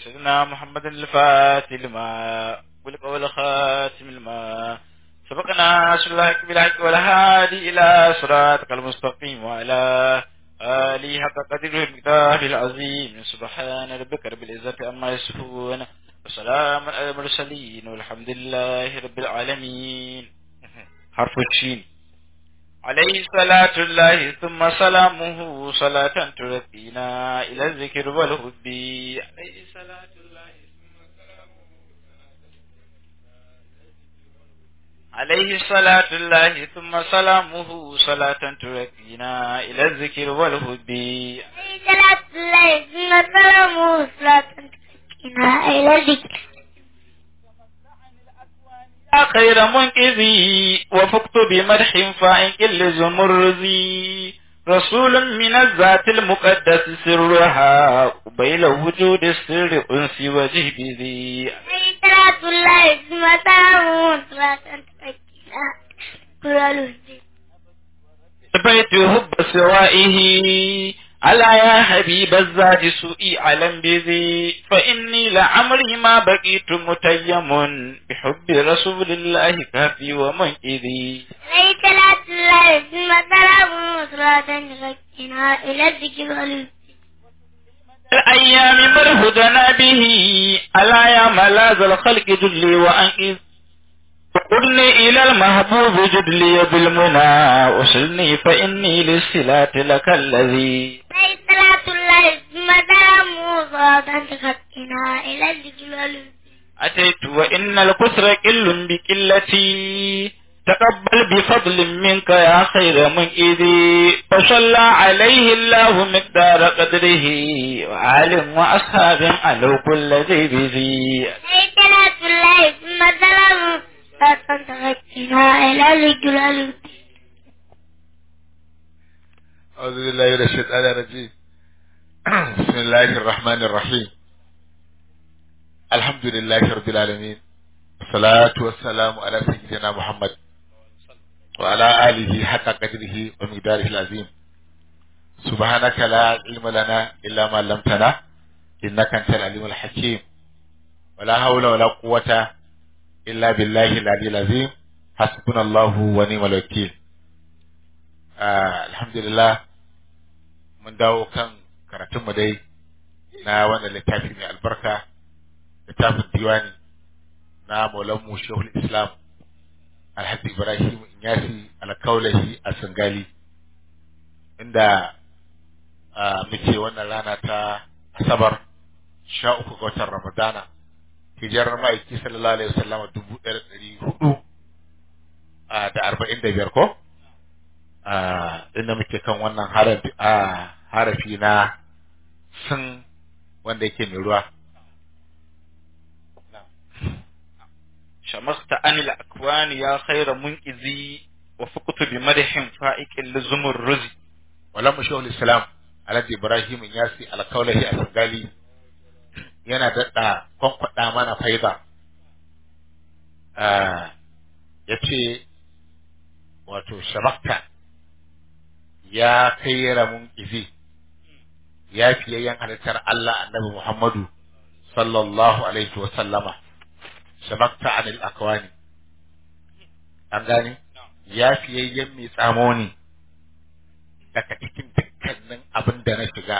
سيدنا محمد الفاتح لما والقول خاتم الماء سبقنا رسول الله بالحق والهادي إلى صراطك المستقيم وعلى آله حق قدره المقدار العظيم سبحان ربك رب العزة عما يصفون وسلام على المرسلين والحمد لله رب العالمين حرف الشين عليه صلاة الله ثم سلامه صلاة ترقينا إلى الذكر والهب عليه صلاة الله عليه صلاة الله ثم سلامه صلاة ترقينا إلى الذكر والهب صلاة الله ثم سلامه صلاة ترقينا إلى الذكر يا خير منقذي وفقت بمدح فائق لزمرزي رسول من الذات المقدس سرها قبيل وجود السر أنسي وجهبذي صلاة الله ثم سلامه صلاة ترقينا كل الهدي بيت حب سوائه ألا يا حبيب الزاد سوء علم بذي فإني لعمري ما بقيت متيم بحب رسول الله كافي ومنئذي عليه صلاة الله ثم سلامه صلاة ترقينا إلى الذكر والهدي الأيام مرهدنا به ألا يا ملاذ الخلق جلي وأنئذ وقلني إلى المحبوب جدلي بالمنى وصلني فإني للصلاة لك الذي عليه صلاة الله ثم سلامه صلاة ترقينا إلى الذكر والهدي أتيت وإن الكسر كل بكلتي تقبل بفضل منك يا خير منئذي فصلى عليه الله مقدار قدره وعالم وأصحاب على كل ذي بذي عليه صلاة الله ثم سلامه صلاة ترقينا إلى الذكر والهدي أعوذ بالله من الشيطان الرجيم بسم الله الرحمن الرحيم الحمد لله رب العالمين والصلاة والسلام على سيدنا محمد وعلى آله حق قدره ومقداره العظيم سبحانك لا علم لنا إلا ما علمتنا إنك أنت العليم الحكيم ولا حول ولا قوة إلا بالله العلي العظيم حسبنا الله ونعم الوكيل آه الحمد لله mun dawo kan karatunmu dai na wannan littafi mai albarka littafin diwani na maulanmu shehul islam alhaji ibrahim inyasi alkaulahi a sangali inda ah, muke wannan rana ta asabar sha uku ga watan ramadana hijirar ma'aiki sallallahu alaihi wasallama dubu ɗaya da ɗari hudu ah, da arba'in da biyar ko Ah, inda muke kan wannan harafi a harafi na sun wanda yake mai ruwa شمخت عن الأكوان يا خير منقذي وفقت بمدح فائق لزمرزي walan mu shehul islam alhaji ibrahim yasi alkaulahi a sangali yana daɗa kwankwada mana faida ya ce wato shabakta ya kai ramun izi ya fiyayyen halittar Allah annabi Muhammadu sallallahu alaihi wa sallama shabakta anil akwani an gane ya fiyayyen mai tsamo ne daga cikin dukkanin abin da na shiga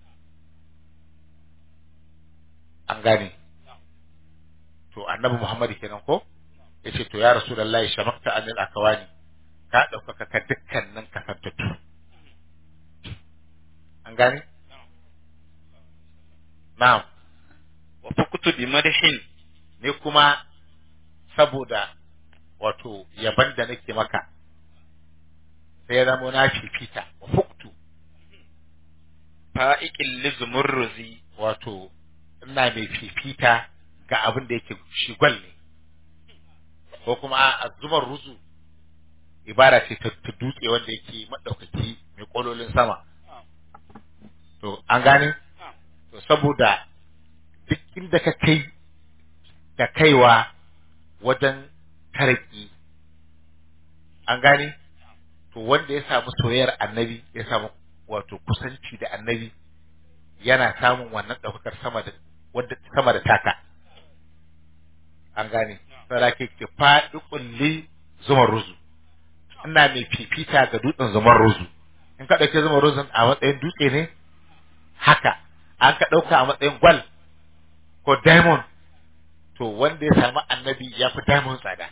an gane to annabi Muhammadu kenan ko yace to ya rasulullahi shabakta anil akwani ka ɗaukaka ka dukkanin kasantattu an gane na'am وفقت بمدح ne kuma saboda wato yaban da nake maka sai ya zama na fifita wa fuktu فائق لزمرزي wato ina mai fifita ga abin da yake shi gwal ne ko kuma a zumar ruzu ibara ce ta ta dutse wanda yake maɗaukaki mai ƙololin sama to an gane to saboda duk inda ka kai da kaiwa wajen taraki an gane to wanda ya samu soyayyar annabi ya samu wato kusanci da annabi yana samun wannan ɗaukakar sama da wadda sama da taka an gane saboda ke ki faɗi kulli zumar ruzu ina mai fifita ga dutsen zumar ruzu in ka ɗauki zumar ruzun a matsayin dutse ne haka an ka ɗauka a matsayin gwal ko diamond to wanda ya samu annabi ya fi diamond tsada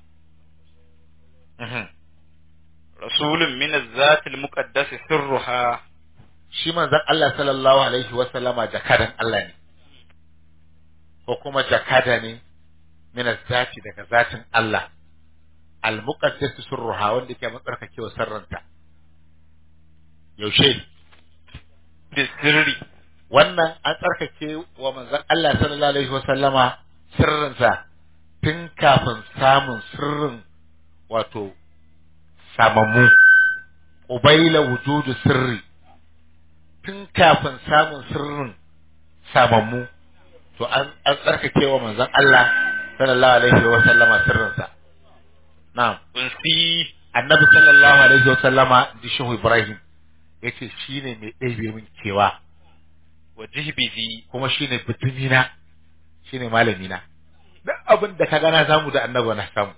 Mhm. rasulun min az-zat al-muqaddas sirruha shi manzon Allah sallallahu alaihi wa sallama jakadan Allah ne ko kuma jakada ne min zati daga zatin Allah al-muqaddas sirruha wanda ke matsarkakewa sarranta yaushe bi sirri wannan an tsarkake wa manzon Allah sallallahu alaihi wa sallama sirrinsa tun kafin samun sirrin wato samammu ubaila wujudu sirri tun kafin samun sirrin samammu to an an tsarkake wa manzon Allah sallallahu alaihi wa sallama sirrinsa na'am unsi annabi sallallahu alaihi wa sallama di shehu ibrahim yace shine mai ɗebe min kewa wa jihbizi kuma shine bitimina shine malamina duk abin da ka gana zamu da annabi na samu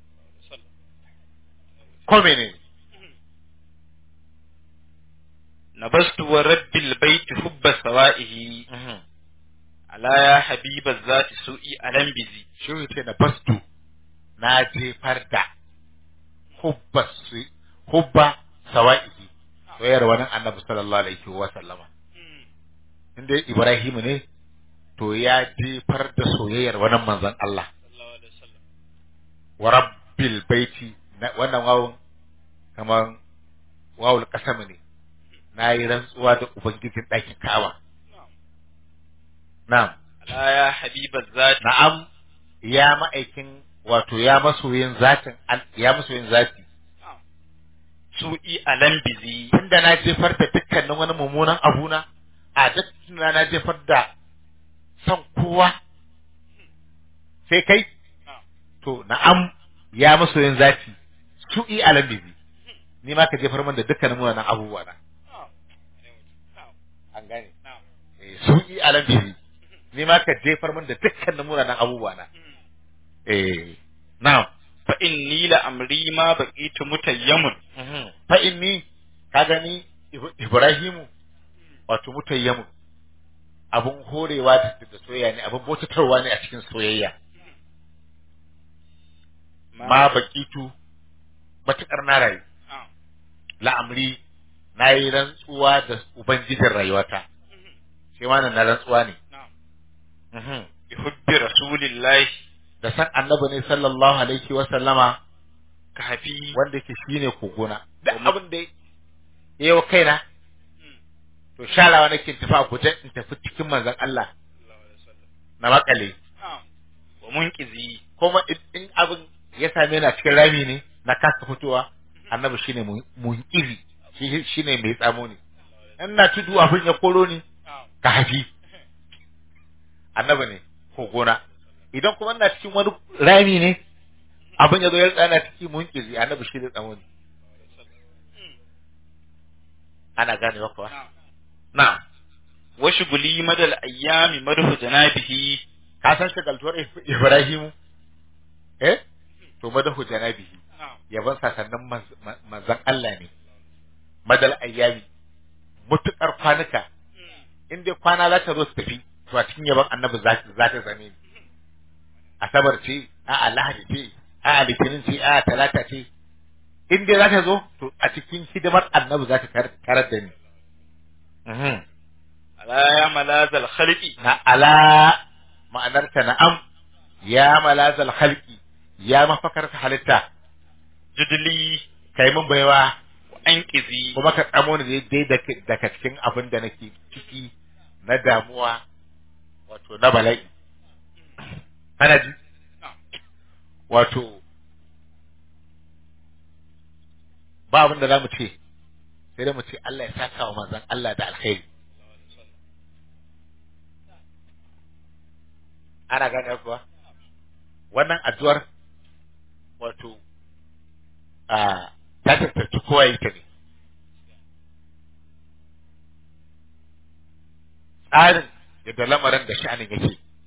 ko menene nabastu wa rabbil bait hubba sawa'ihi ala ya habiba zati su'i alam bizi shi ce na bastu na jefar da hubba su hubba sawa'ihi soyayyar wani annabi sallallahu alaihi wa sallama inda Ibrahim ne to ya jefar da soyayyar wani manzon Allah wa rabbil baiti na- wannan wawun kaman wawul kasam ne na yi rantsuwa da ubangijin ɗakin Ka'aba na'am ala ya habiba zati na'am ya ma'aikin wato ya masoyin zatin al- ya masoyin zati su'i alam bizi tunda na jefar da dukkanin wani mummunan abuna a duk tunda na jefar da son kowa sai kai to na'am ya masoyin zati su'i alam bizi ni ma ka jefar min da dukkanin wannan abubuwa na an gane eh su'i alam bizi ni ma ka jefar min da dukkanin wannan abubuwa na eh na'am fa inni la amri ma baqitu mutayyamun fa inni ka gani Ib- Ibrahimu wato mutayyamu abun horewa da da soyayya ne abun bautatarwa ne a cikin soyayya ma bakitu matukar na rayu la'amri na yi rantsuwa da ubangijin rayuwata shi ma nan na rantsuwa ne Mhm. bi hubbi rasulillahi da san annabi ne sallallahu alaihi wa sallama ka hafi wanda yake shine kogona duk abin da ya yi wa kaina to sharawa nake in tafi a guje in tafi cikin manzon Allah na makale wa munqizi kuma in- in abin ya same ni a cikin rami ne na kasa fitowa annabi shine mu- munkizi shi shine mai tsamo ne in na tudu abin ya koro ni ka hafi annabi ne ko gona idan kuma ina cikin wani rami ne abin ya zo ya tsana ciki munkizi annabi shi ne tsamo ne ana ganewa kuwa na'am wa shuguli madal ayyami madhu janabihi ka san shagaltuwar Ibrahimu eh to madahu janabihi yaban sasannin manz- ma- manzon Allah ne madal ayyami mutukar kwanuka in dai kwana za ta zo su tafi to a cikin yaban annabi za za ta zame ni asabar ce a lahadi ce a litinin ce a talata ce in dai za ta zo to a cikin hidimar annabi za ta tar- tarar da ni Mhm. ala ya malazal khalqi na ala ma'anarta na'am ya malazal halki ya mafakar halitta judli kai mun baiwa wa anqizi kuma ka tsamo ni dai daga daga cikin abin da nake ciki na damuwa wato na bala'i ana ji wato ba abin da za mu ce sai dai mu ce Allah ya saka wa manzon Allah da alkhairi ana gane kuwa wannan addu'ar wato a ta tattaci kowa ita ne tsarin yadda lamarin da sha'anin yake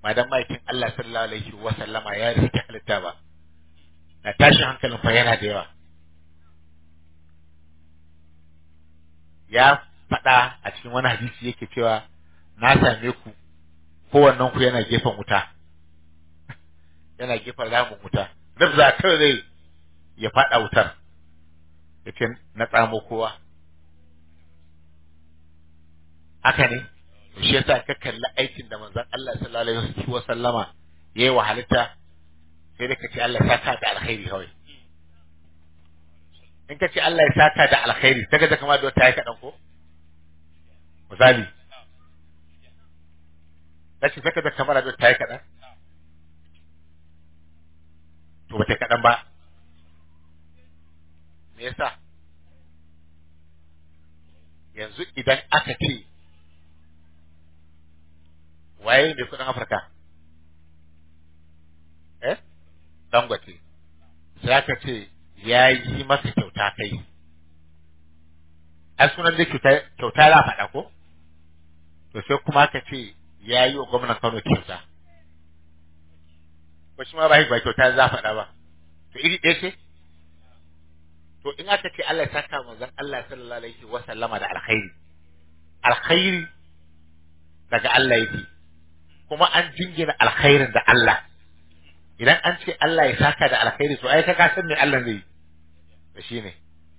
ba dan ma'aikin Allah sallallahu alaihi wa sallama ya rike halitta ba na tashin hankalin fa yana da yawa ya faɗa a cikin wani hadisi yake cewa na same ku kowannen ku yana gefen wuta yana gefen ramin wuta nafza kawai zai ya faɗa wutar yace na tsamo kowa haka ne to shi yasa ka kalli aikin da manzon Allah sallallahu alaihi wa sallama yayi wa halitta sai dai ka ce Allah ya saka da alkhairi kawai in ka ce Allah ya saka da alkhairi sai ka ga kamar da wata yi kaɗan ko misali kace sai ka ga kamar da wata yi kaɗan to ba ta kaɗan ba me yasa yanzu idan aka ce waye mai kudin Afirka eh Dangote sai aka ce ya yi maka kyauta kai ai sunan da kyauta kyauta za a faɗa ko to sai kuma aka ce ya yi wa gwamnan Kano kyauta ko shi ma ba ba kyauta za a faɗa ba to iri ɗaya ce to in aka ce Allah ya saka manzon Allah sallallahu alaihi wa sallama da alkhairi alkhairi daga Allah yake kuma an jingina alkhairin da Allah idan an ce Allah ya saka da alkhairi to ai ka ka san me Allah zai da shi ne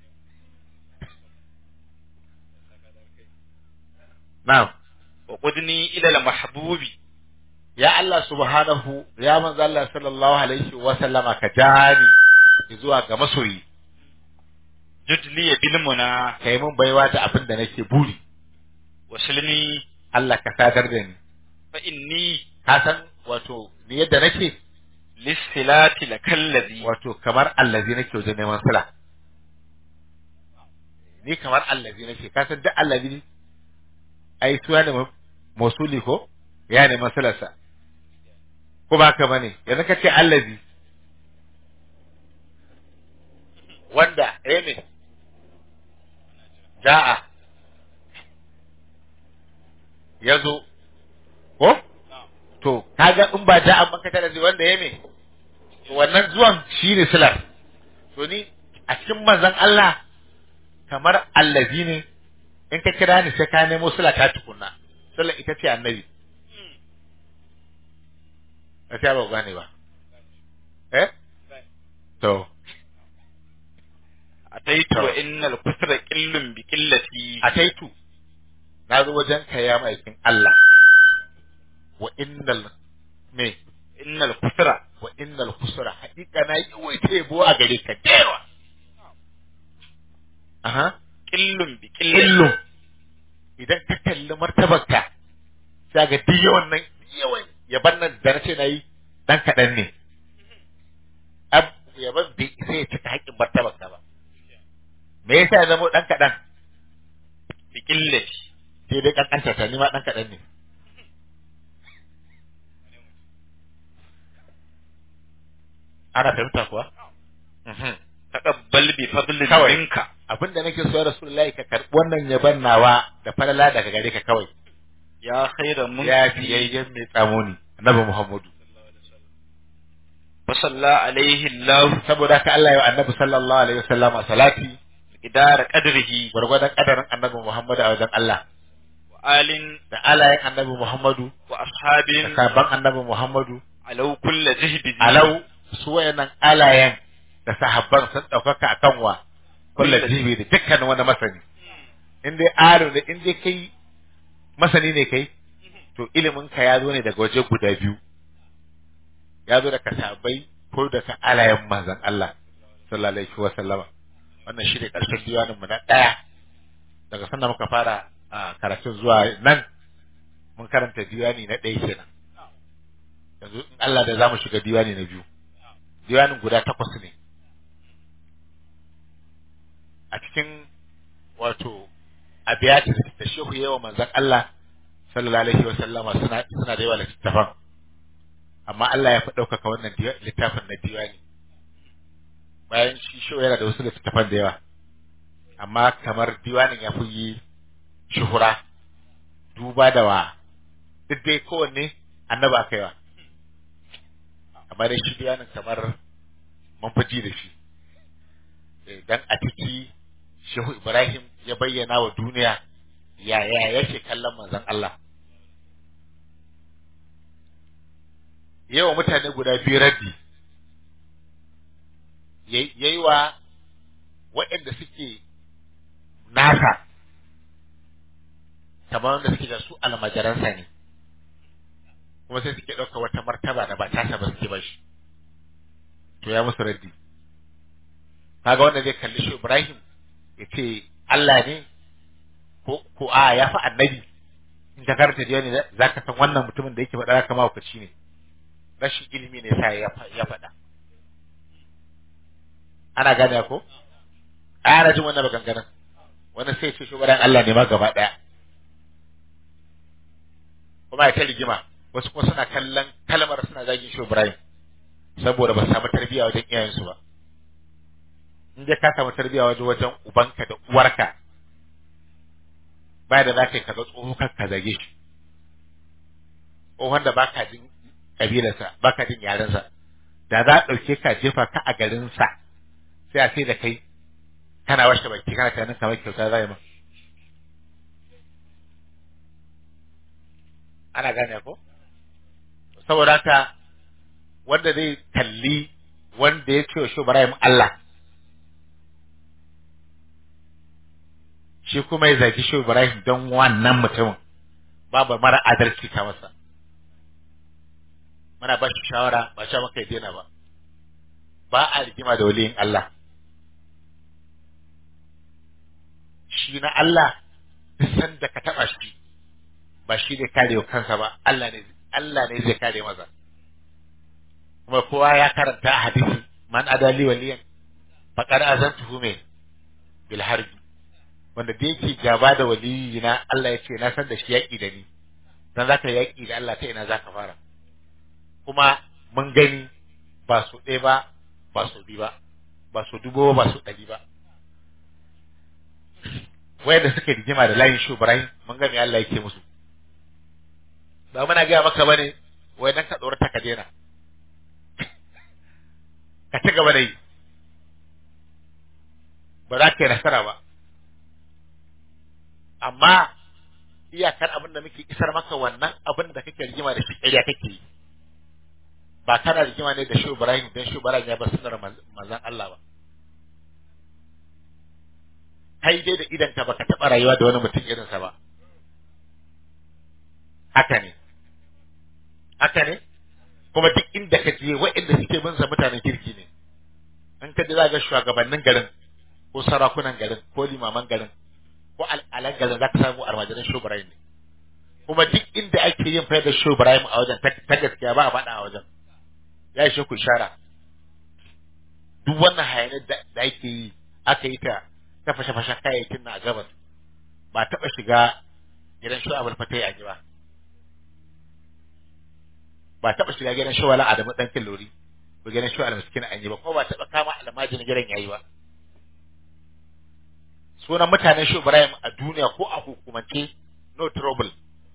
na'am wa qudni ila al mahbubi ya Allah subhanahu ya manzo Allah sallallahu alaihi wa sallama ka jani zuwa ga masoyi judli bil muna kai mun baiwa da abin da nake buri wasilni Allah ka sadar da ni fa inni ka san wato ni yadda nake lissilati lakallazi wato kamar allazi nake wajen neman sila ni kamar allazi nake ka san duk allazi ai suwa ne mosuli ko ya neman silarsa ko ba ka bane yanzu ka ce allazi wanda eh me ja'a ya zo ko to kaga in ba ja'a ban ka tada wanda ya me to wannan zuwan shine silar to ni a cikin manzon Allah kamar allazi ne in ka kira ni sai ka nemo sila ta tukunna sila ita ce annabi a ta ba gane ba eh to ataitu wa innal kusra qillun bi qillati a taitu na zo wajen ka ya maikin Allah wa innal me innal kusra wa innal kusura haƙiƙa na yi waita yabo a gare ka dewa aha qillun bi qillati illu idan ka kalli martabarka sai ga duk yawan nan yawan yaban nan da nace nayi dan kaɗan ne ab yaban bai sai ya cika haƙƙin martabarka ba me yasa ya zama dan kaɗan bi qillati sai dai kankanta ta ni ma dan kaɗan ne ana fahimta kuwa Mhm. taqabbal bi fadlin Kawai. minka abinda nake so ya rasulullahi ka karɓi wannan yaban nawa da falala daga gare ka kawai ya khayra mun ya fiyayyen mai tsamoni annabi muhammadu wa salla alaihi allah saboda ka Allah ya wa annabi sallallahu alaihi wasallam salati idara qadrihi gwargwadon kadarin annabi muhammadu a wajen Allah wa alin da alayen annabi muhammadu wa da ashabin sabon annabi muhammadu alau kulli jihdi alau su wayannan alayen da sahabban sun ɗaukaka akan wa kullu jibi da dukkan wani masani in dai aro ne in dai kai masani ne kai to ilimin ka ya zo ne daga waje guda biyu ya zo daga sahabbai ko daga alayen manzon Allah sallallahu alaihi wa sallama wannan shi ne ƙarshen diwanin mu na ɗaya daga sanda muka fara a karatun zuwa nan mun karanta diwani na ɗaya kenan yanzu in Allah da za mu shiga diwani na biyu diwanin guda takwas ne a cikin wato abiyati da shehu yawa manzon Allah sallallahu alaihi wa sallama suna suna da yawa littattafan amma Allah ya fi ɗaukaka wannan diwa- littafin na diwani bayan shi shehu yana da wasu littattafan da yawa amma kamar diwanin ya fi yi shuhura duba da wa duk dai kowanne annaba aka yi wa amma dai shi bayanin kamar mun fi ji da shi Eh, dan a ciki shehu ibrahim ya bayyana wa duniya yaya yake kallon manzon Allah yawa mutane guda biyu raddi yayi wa waɗanda suke nasa kamar wanda suke da su almajaransa ne kuma sai suke ɗauka wata martaba da ba tasa ba suke ba shi to ya musu raddi kaga wanda zai kalli shi Ibrahim ya ce Allah ne ko ko a ya fi annabi in ka karanta da ne za ka san wannan mutumin da yake faɗa kama hukaci ne rashin ilimi ne sa ya fa- ya faɗa ana gane ko ana jin wannan maganganun wani sai ce shugaban Allah ne ma gaba ɗaya kuma ya ta rigima wasu kuma suna kallon kalmar suna zagin shi Ibrahim saboda ba su samu tarbiyya wajen iyayensu ba in dai ka samu tarbiyya wajen wajen ubanka da uwarka ba da za ka yi kaga tsoho kan ka zage shi tsohon da baka jin kabilarsa baka jin yarensa da za a ɗauke ka jefa ka a garinsa sai a sai da kai kana washe baki kana tunanin kamar kyauta za yi ma ana gane ko saboda haka wanda zai kalli wanda ya ce wa shi Ibrahim Allah shi kuma ya zagi shi Ibrahim don wannan mutumin babu mara adalci ka masa muna ba shi shawara ba sha maka ya daina ba ba a rigima da waliyin Allah shi na Allah duk sanda ka taba shi ba shi ne kare kansa ba Allah ne Allah ne zai kare masa kuma kowa ya karanta a hadisi man adali waliyan faqad azantuhu me bil harbi wanda da yake gaba da waliyina Allah ya ce na san da shi yaki da ni dan zaka yaki da Allah ta ina zaka fara kuma mun gani ba su ɗaya ba ba su biyu ba ba su dubo ba su ɗari ba wayanda suka rigima da layin shu Ibrahim mun ga me Allah yake musu ba muna gaya maka bane wai dan ka tsorata ka daina ka ci gaba da yi ba za ka yi nasara ba amma iyakar abin da muke isar maka wannan abin da kake rigima da shi ƙarya kake yi ba kana rigima ne da shi Ibrahim dan shi Ibrahim ya bar sunnar manzon Allah ba kai dai da idan ka baka taɓa rayuwa da wani mutum irinsa ba haka ne haka ne kuma duk inda ka je waɗanda suke bin sa mutanen kirki ne an ka za ga shugabannin garin ko sarakunan garin ko limaman garin ko al'alan garin za ka samu almajiran shubrayin ne kuma duk inda ake yin fayar da shubrayin a wajen ta gaskiya ba a faɗa a wajen ya ishe ku ishara duk wannan hayanin da ake yi aka yi ta ta fashe-fashen kayayyakin na a gabas ba taɓa shiga gidan shu abul fatai a ba ba taɓa shiga gidan shu wala adamu ɗan killori ko gidan shu al miskin an yi ba ko ba taɓa kama almajin gidan yayi ba sunan mutanen shu Ibrahim a duniya ko a hukumance no trouble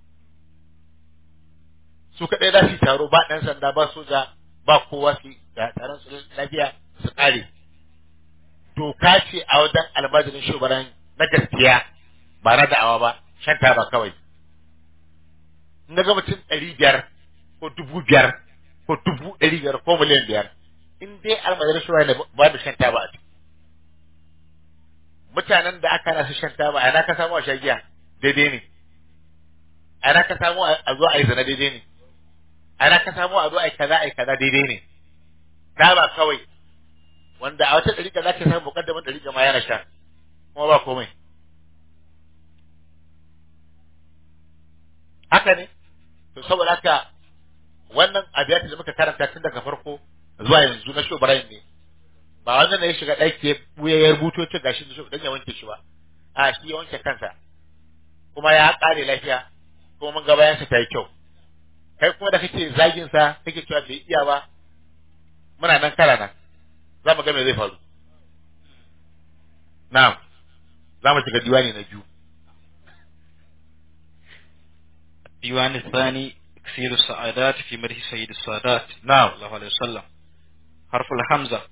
su kaɗai za su taro ba ɗan sanda ba soja ba kowa su ga taron su lafiya su ƙare doka ce a wajen almajirin shugaban na gaskiya ba na da'awa ba shan ba kawai in ga mutum ɗari biyar ko dubu biyar ko dubu ɗari biyar ko miliyan biyar in dai almajirin shugaban ne ba da shan taba a ciki mutanen da aka nasu shan taba a na ka samu a shagiya daidai ne a na ka samu a zo a yi zina daidai ne a na ka samu a zo a yi kaza a yi kaza daidai ne taba kawai wanda a wata ɗariƙa za ka samu mukaddamin ɗariƙa ma yana sha kuma ba komai haka ne to saboda haka wannan abiyati da muka karanta tun daga farko zuwa yanzu na shobrayin ne ba wannan ne ya shiga ɗaki ya buya ya rubuto ce gashi da dan ya wanke shi ba a shi ya wanke kansa kuma ya ƙare lafiya kuma mun ga bayansa ta yi kyau kai kuma da kake zagin sa kake cewa bai iya ba muna nan kara nan za mu ga me zai faru na'am za mu shiga diwani na biyu الديوان الثاني تكسير السعادات في مدح سيد السادات na'am صلى الله عليه وسلم حرف الحمزة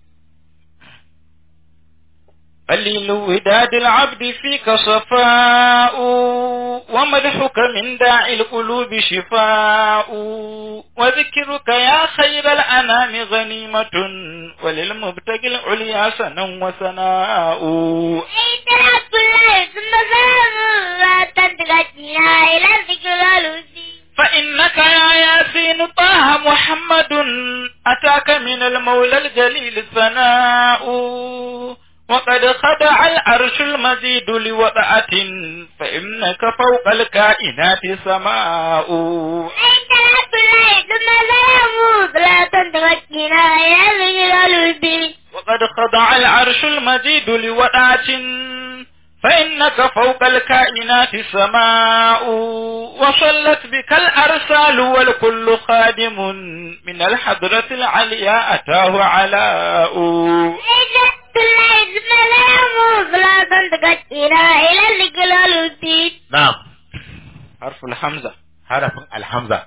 قليل وداد العبد فيك صفاء ومدحك من داعي القلوب شفاء وذكرك يا خير الأنام غنيمة وللمبتغي العليا سنا وثناء عيد الحق الله ثم سلام لا تدركنا إلى ذكر الهدي فإنك يا ياسين طه محمد أتاك من المولى الجليل ثناء وقد خدع العرش المزيد لوضعة فإنك فوق الكائنات سماء عيد الحق الله ثم سلام لا تدركنا إلى ذكر الهدي وقد خضع العرش المجيد لوضعة فإنك فوق الكائنات سماء وصلت بك الأرسال والكل خادم من الحضرة العليا أتاه علاء عيد الحق الله ثم سلام لا تدركنا إلى ذكر الهدي na'am حرف الحمزة harafin alhamza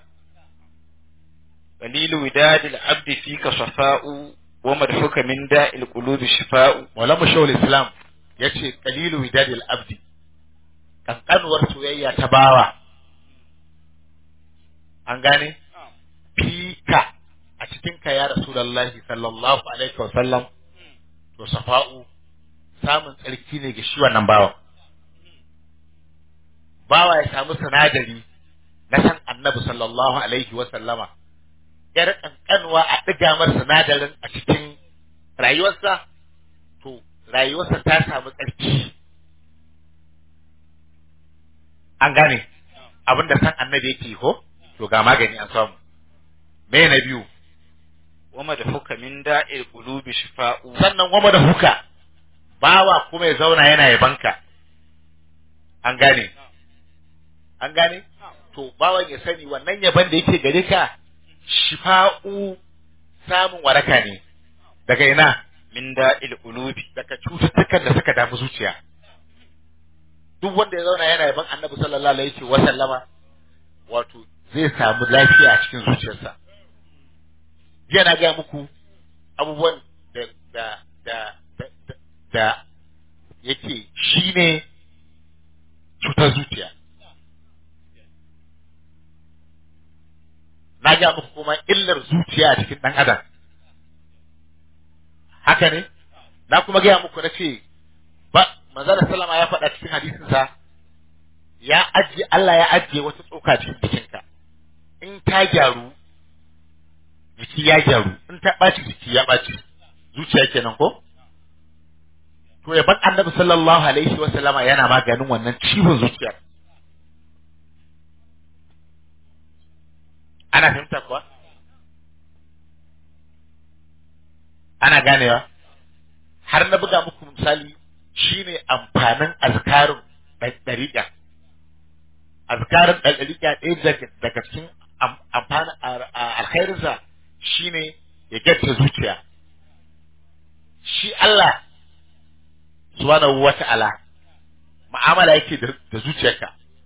قليل وداد العبد فيك صفاء ومدحك من داء القلوب شفاء Maulana Shawul Islam ya ce kalilu widadil abdi kankanuwar soyayya ta bawa an gane fika a cikin ka ya rasulullahi sallallahu alaihi wa sallam to safa'u samun tsarki ne ga shi wannan bawan bawa ya samu sinadari na san annabi sallallahu alaihi wa sallama yar kankanuwa a ɗiga mar sinadarin a cikin rayuwarsa to rayuwarsa ta samu tsarki an gane abin da san annabi yake ko to ga magani an samu me na biyu ومدحك من داء القلوب شفاء sannan goma da huka bawa kuma ya zauna yana yabanka an gane an gane to bawan ya sani wannan yaban da yake gare ka shifa'u samun waraka ne daga ina من داء القلوب daga cututtukan da suka damu zuciya duk wanda ya zauna yana yaban annabi sallallahu alaihi wa sallama wato zai samu lafiya a cikin zuciyarsa jiya na gaya muku abubuwan da da da da, da, da yake shine cutar zuciya na gaya muku kuma illar zuciya a cikin ɗan adam haka ne na kuma gaya muku na ce ba manzala sallama ya faɗa cikin hadisinsa ya ajiye Allah ya ajiye wata tsoka cikin jikinka in ta gyaru jiki ya gyaru in ta ɓaci jiki ya ɓaci zuciya kenan ko to yaban annabi sallallahu alaihi wa sallama yana maganin wannan ciwon zuciyar ana fahimta kuwa ana ganewa har na buga muku misali shine amfanin azkarin ɗariƙa azkarin ɗariƙa ɗaya daga daga cikin am- amfanin a- a- alkhairinsa shine ya gyatta zuciya shi Allah subhanahu wa ta'ala mu'amala yake da da zuciyarka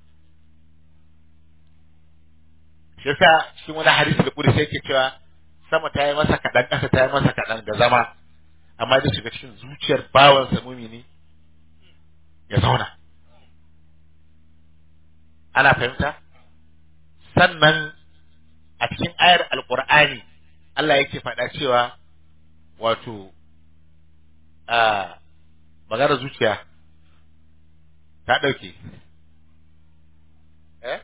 shi yasa cikin wani hadisi da kudi sai yake cewa sama ta yi masa kaɗan ƙasa ta yi masa kaɗan da zama amma zai shiga cikin zuciyar bawansa mumini ya zauna ana fahimta sannan a cikin ayar alƙur'ani Allah yake faɗa cewa wato a maganar zuciya ta ɗauke eh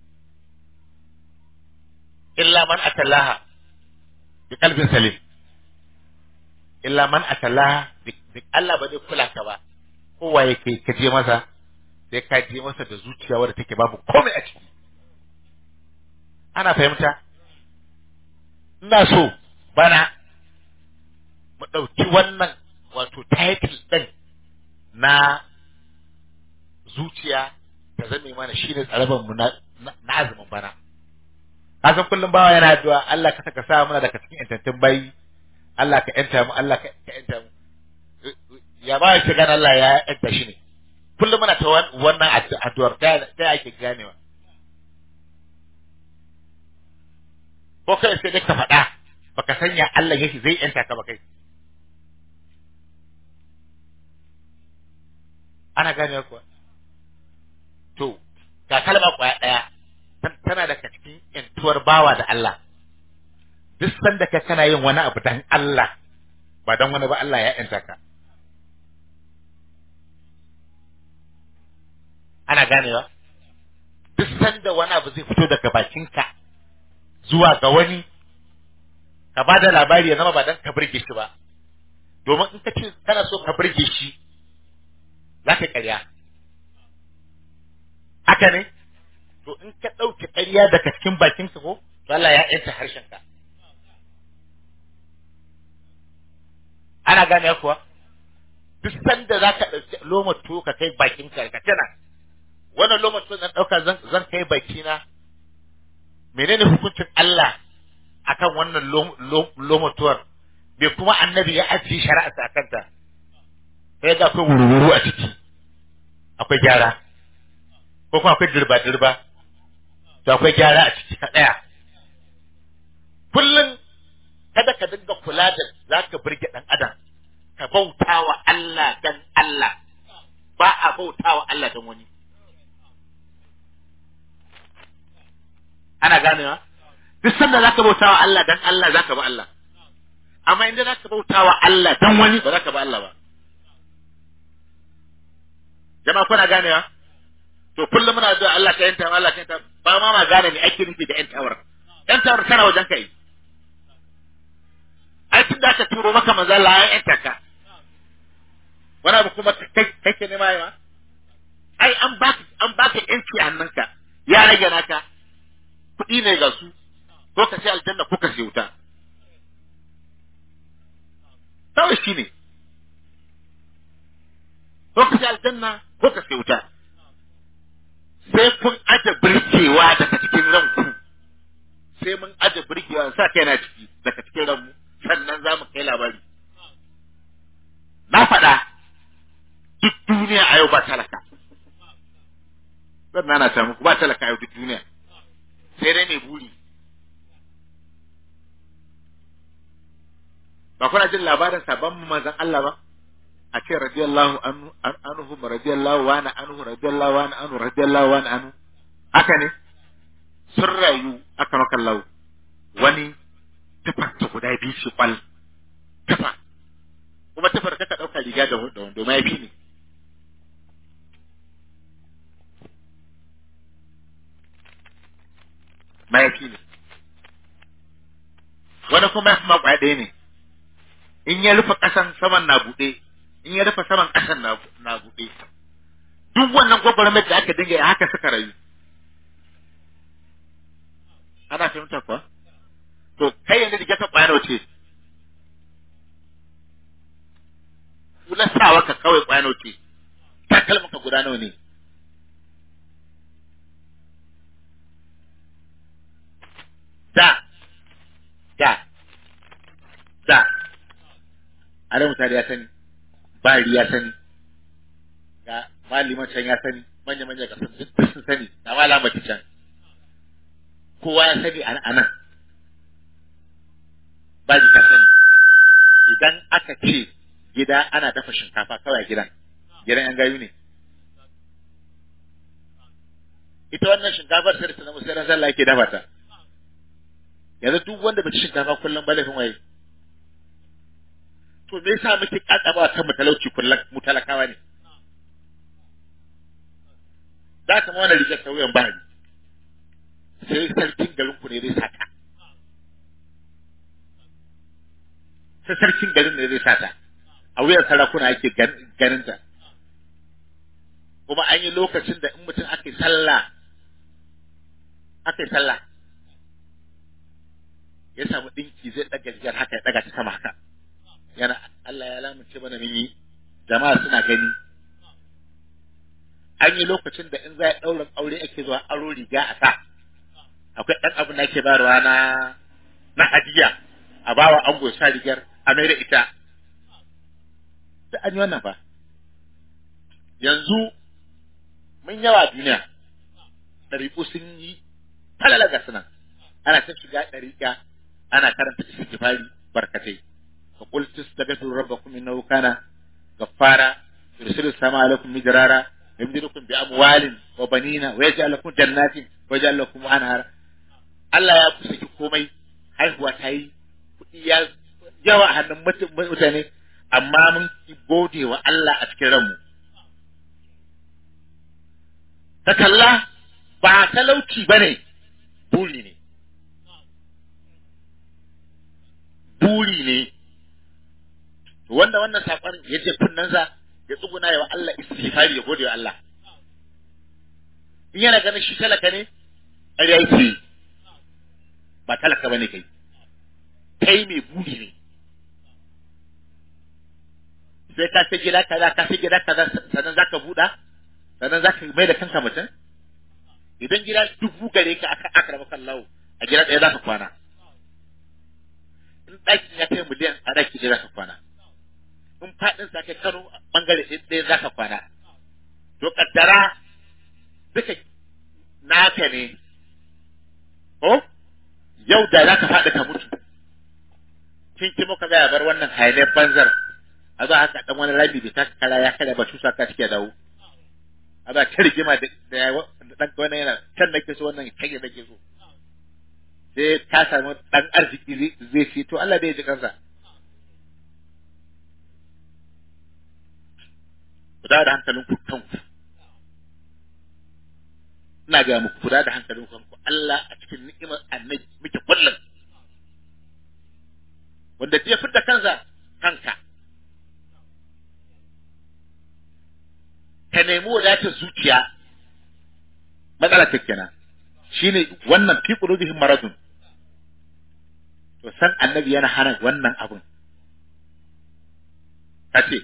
illa man atallaha bi qalbin salim illa man atallaha bi bi- Allah ba zai kula ka ba kowa yake ka je masa sai ka je masa da zuciya wadda take babu komai a ciki ana fahimta ina so bana mu ɗauki wannan wato title ɗin na zuciya ta zame mana shine tsaraban mu na na na azumin bana kasan kullum bawa yana addu'a Allah ka saka sa mana daga cikin intantin bayi Allah ka yanta mu Allah ka ka yanta mu ya ba shi gane Allah ya yanta shi ne kullum muna ta wan- wannan addu- addu'ar ta ta ake ganewa ko kai sai dai ka faɗa baka sanya Allah yake zai yanta ka ba kai ana gane kuwa to ga kalma kwaya ɗaya tan- tana daga cikin yantuwar bawa da Allah duk sanda ka kana yin wani abu dan Allah ba dan wani ba Allah ya yanta ka ana ganewa duk sanda wani abu zai fito daga bakinka zuwa ga wani ka ba da labari ya zama ba dan ka burge shi ba domin in ka ce kana so ka burge shi za ka ƙarya haka ne to in ka ɗauke ƙarya daga cikin bakinka ko to Allah ya yanta harshenka ana gane kuwa duk sanda za ka ɗauki loma tuwo ka kai bakinka ka tana wannan loma tuwo zan ɗauka zan zan kai bakina menene hukuncin Allah akan wannan lom- lom- loma tuwar bai kuma annabi ya ajiye shari'a a kanta sai ga akwai wuru-wuru a ciki akwai gyara ko kuma akwai dirba-dirba to akwai gyara a ciki ka ɗaya kullum kada ka dinga kula da za ka birge ɗan adam ka bauta wa Allah dan Allah ba a bauta wa Allah dan wani ana ganewa duk sanda za ka bauta wa Allah dan Allah za ka ba Allah amma inda za ka bauta wa Allah dan wani ba za ka ba Allah ba jama'a kuna ganewa to kullum muna zuwa Allah ka yanta Allah ka yanta ba ma ma gane ne ake nufi da yantawar yantawar tana wajen kai ai tun da aka turo maka manzo Allah ya yanta ka wani abu kuma kai kake nema yawa ai an baka an baka yanci a hannunka ya rage naka kuɗi ne ga su ko ka sai aljanna ko ka sai wuta kawai shi ne ko ka sai aljanna ko ka sai wuta sai kun aje birkewa daga cikin ranku sai mun aje birkewa sa kai na ciki daga cikin ranmu sannan za mu kai labari na faɗa duk duniya a yau ba talaka zan nana ta muku ba talaka a yau duk duniya sai dai mai buri ba kuna jin labarin sabon manzon Allah ba a ce radiyallahu anhu anhu radiyallahu wa na anhu radiyallahu wa na anhu radiyallahu wa na anhu haka ne sun rayu aka maka lau wani tufar ta guda biyu shi kwal tufa kuma tufar ka ɗauka riga da wando mayafi ne mayafi ne wani kuma ya fi makwaya ɗaya ne in ya rufe ƙasan saman na buɗe in ya rufe saman ƙasan na na buɗe duk wannan gwagwarmar da aka dinga haka suka rayu ana fahimta kuwa to kai yanzu riga ta ƙwayar ce kulan sawa ka kawai ƙwayar ce takalmin ka guda nawa ne da da da ana mutane ya sani bari ya sani ga maliman can ya sani manya manya ga sun duk sun sani ga malama can kowa ya sani a nan bari ka sani idan aka ce gida ana dafa shinkafa kawai gidan gidan yan gayu ne ita wannan shinkafar sai da ta zama sai ran sallah yake dafa ta yanzu duk wanda bai ci shinkafa kullum ba laifin waye to me yasa muke kaddaba kan mu talauci kullum mu talakawa ne za ka ma wani rigar sauyan bahari sai sarkin garin ku ne zai sata sai sarkin garin ne zai sata a wuyan sarakuna ake ganin ta kuma an yi lokacin da in mutum aka yi sallah aka yi sallah ya samu dinki zai daga rigar haka ya daga ta sama haka yana Allah ya lamunce mana mun yi jama'a suna gani an yi lokacin da in za a ɗaurin aure ake zuwa aro riga a sa akwai ɗan abin da ake bayarwa na na hadiya a bawa ango sa rigar a mai da ita da an yi wannan fa yanzu mun yawa duniya ɗariƙu sun yi falala ga sunan ana ta shiga dariƙa ana karanta istighfari barkatai fa qul tastaghfiru rabbakum innahu kana ghaffara yursilu sama alaikum midrara yamdidukum bi amwalin wa banina wa yaj'al lakum jannatin wa yaj'al lakum anhara Allah ya kusa komai haihuwa ta yi kuɗi ya yawa a hannun mutum- mutane amma mun ki gode wa Allah a cikin ranmu ka kalla ba talauci ba ne buri ne buri ne To wanda wannan saƙon ya je kunnensa ya tsuguna wa Allah istighfari ya gode wa Allah in yana ganin shi talaka ne ƙarya yake yi. ba talaka bane kai kai mai buri ne sai ka sai gida kaza ka sai gida kaza sannan zaka buɗa sannan zaka mai da kanka mutum idan gida dubu gare ka aka aka raba kallahu a gida ɗaya zaka kwana in ɗakin ya kai miliyan a ɗaki ɗaya zaka kwana in faɗin sa kai kano bangare ɗaya zaka kwana to kaddara duka naka ne ko yau da za ka faɗi ka mutu kin ki muka gaya bar wannan hayaniyar banzar a za haka dan wani rami da taka kara ya kada ba tusa ka cike dawo a za ta rigima da da ya- dan wannan yana can nake so wannan kai nake so sai ka samu dan arziki zai- zai fi to Allah bai ji kansa ku dawo da hankalin ku kanku ina ga muku kula da hankalin kanku Allah a cikin ni'imar annabi muke kullum wanda ya fitta kansa kanka ka nemi wadatar zuciya matsala ta kenan shine wannan fi qulubihim maradun to san annabi yana hana wannan abun kace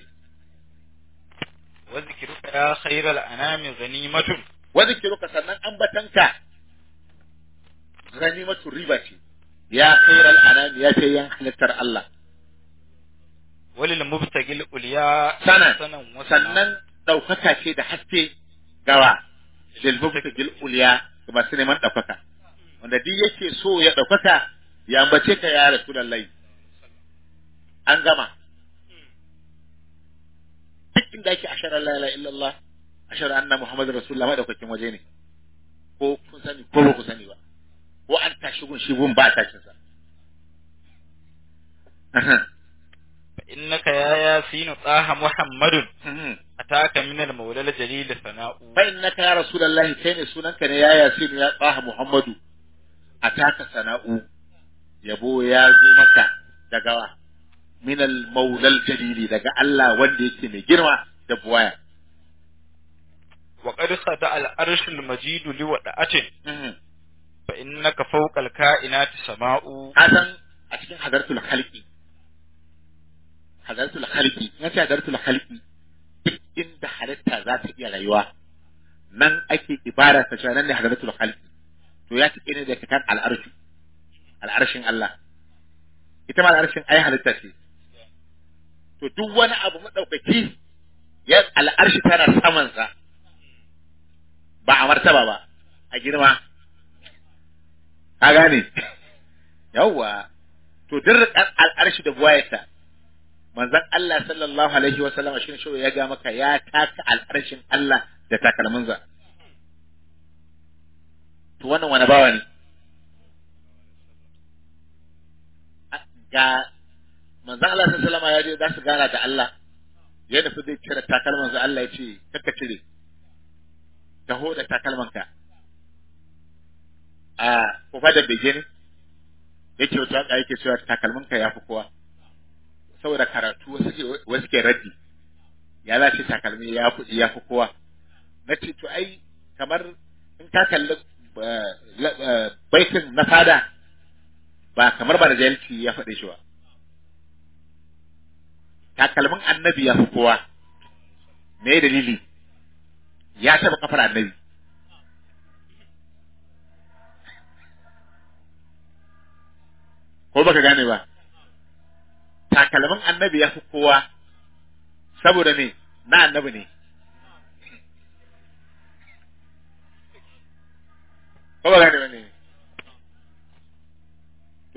wa zikruka ya khairal anami ghanimatun wa zikruka sannan ambatanka ganimatu riba ce ya khairal anami ya ce yan halittar Allah walil mubtagil ulya sanan sanan wa sannan ɗaukaka ce da haske gawa lil mubtagil ulya ga masu neman ɗaukaka wanda duk yake so ya ɗaukaka ya ambace ka ya rasulullahi an gama duk inda ake ashara la ilaha illallah ashara anna muhammadar rasulullah madaukakin waje ne ko kun sani ko ba ku sani ba ko an tashi gun shi gun ba tashin sa fa innaka ya yasin taha muhammadun ataka min al mawla al jalil sana'u fa innaka ya rasulullahi kai ne sunanka ne ya yasin ya tsaha muhammadu ataka sana'u yabo ya zo maka daga wa min al maulal jalili daga Allah wanda yake mai girma da buwaya wa qad khada al arsh al majid li wada'atin fa innaka fawqa al kainati sama'u hasan a cikin hadartul khalqi hadartul khalqi in ce hadartul khalqi duk inda halitta za ta iya rayuwa nan ake ibara ta cewa nan ne hadartul khalqi to ya take ne da kan al'arshi al'arshin Allah ita ma al'arshin ai halitta ce to duk wani abu madaukaki ya al'arshi tana saman sa ba a martaba ba a girma ka gane yawwa to duk al'arshi da buwayarta manzon Allah sallallahu alaihi wa sallam shi ne ya ga maka ya taka al'arshin Allah da takalminsa to wannan wani bawa ne ga manzon Allah sallallahu alaihi wa sallam ya je za su gana da Allah ya nufi zai cire takalmansa Allah ya ce kakka cire taho da takalmanka a kufa da bege ne yake wata haka yake cewa takalminka ya fi kowa saboda karatu wasu ke wasu ke raddi ya lashe takalmi ya fi ya fi kowa na ce to ai kamar in ka kalli baitin na fada ba kamar ba da jahilci ya faɗe shi ba takalmin annabi ya fi kowa me dalili ya taɓa kafar annabi ko baka gane ba takalmin annabi ya fi kowa saboda ne na annabi ne ko ba gane ba ne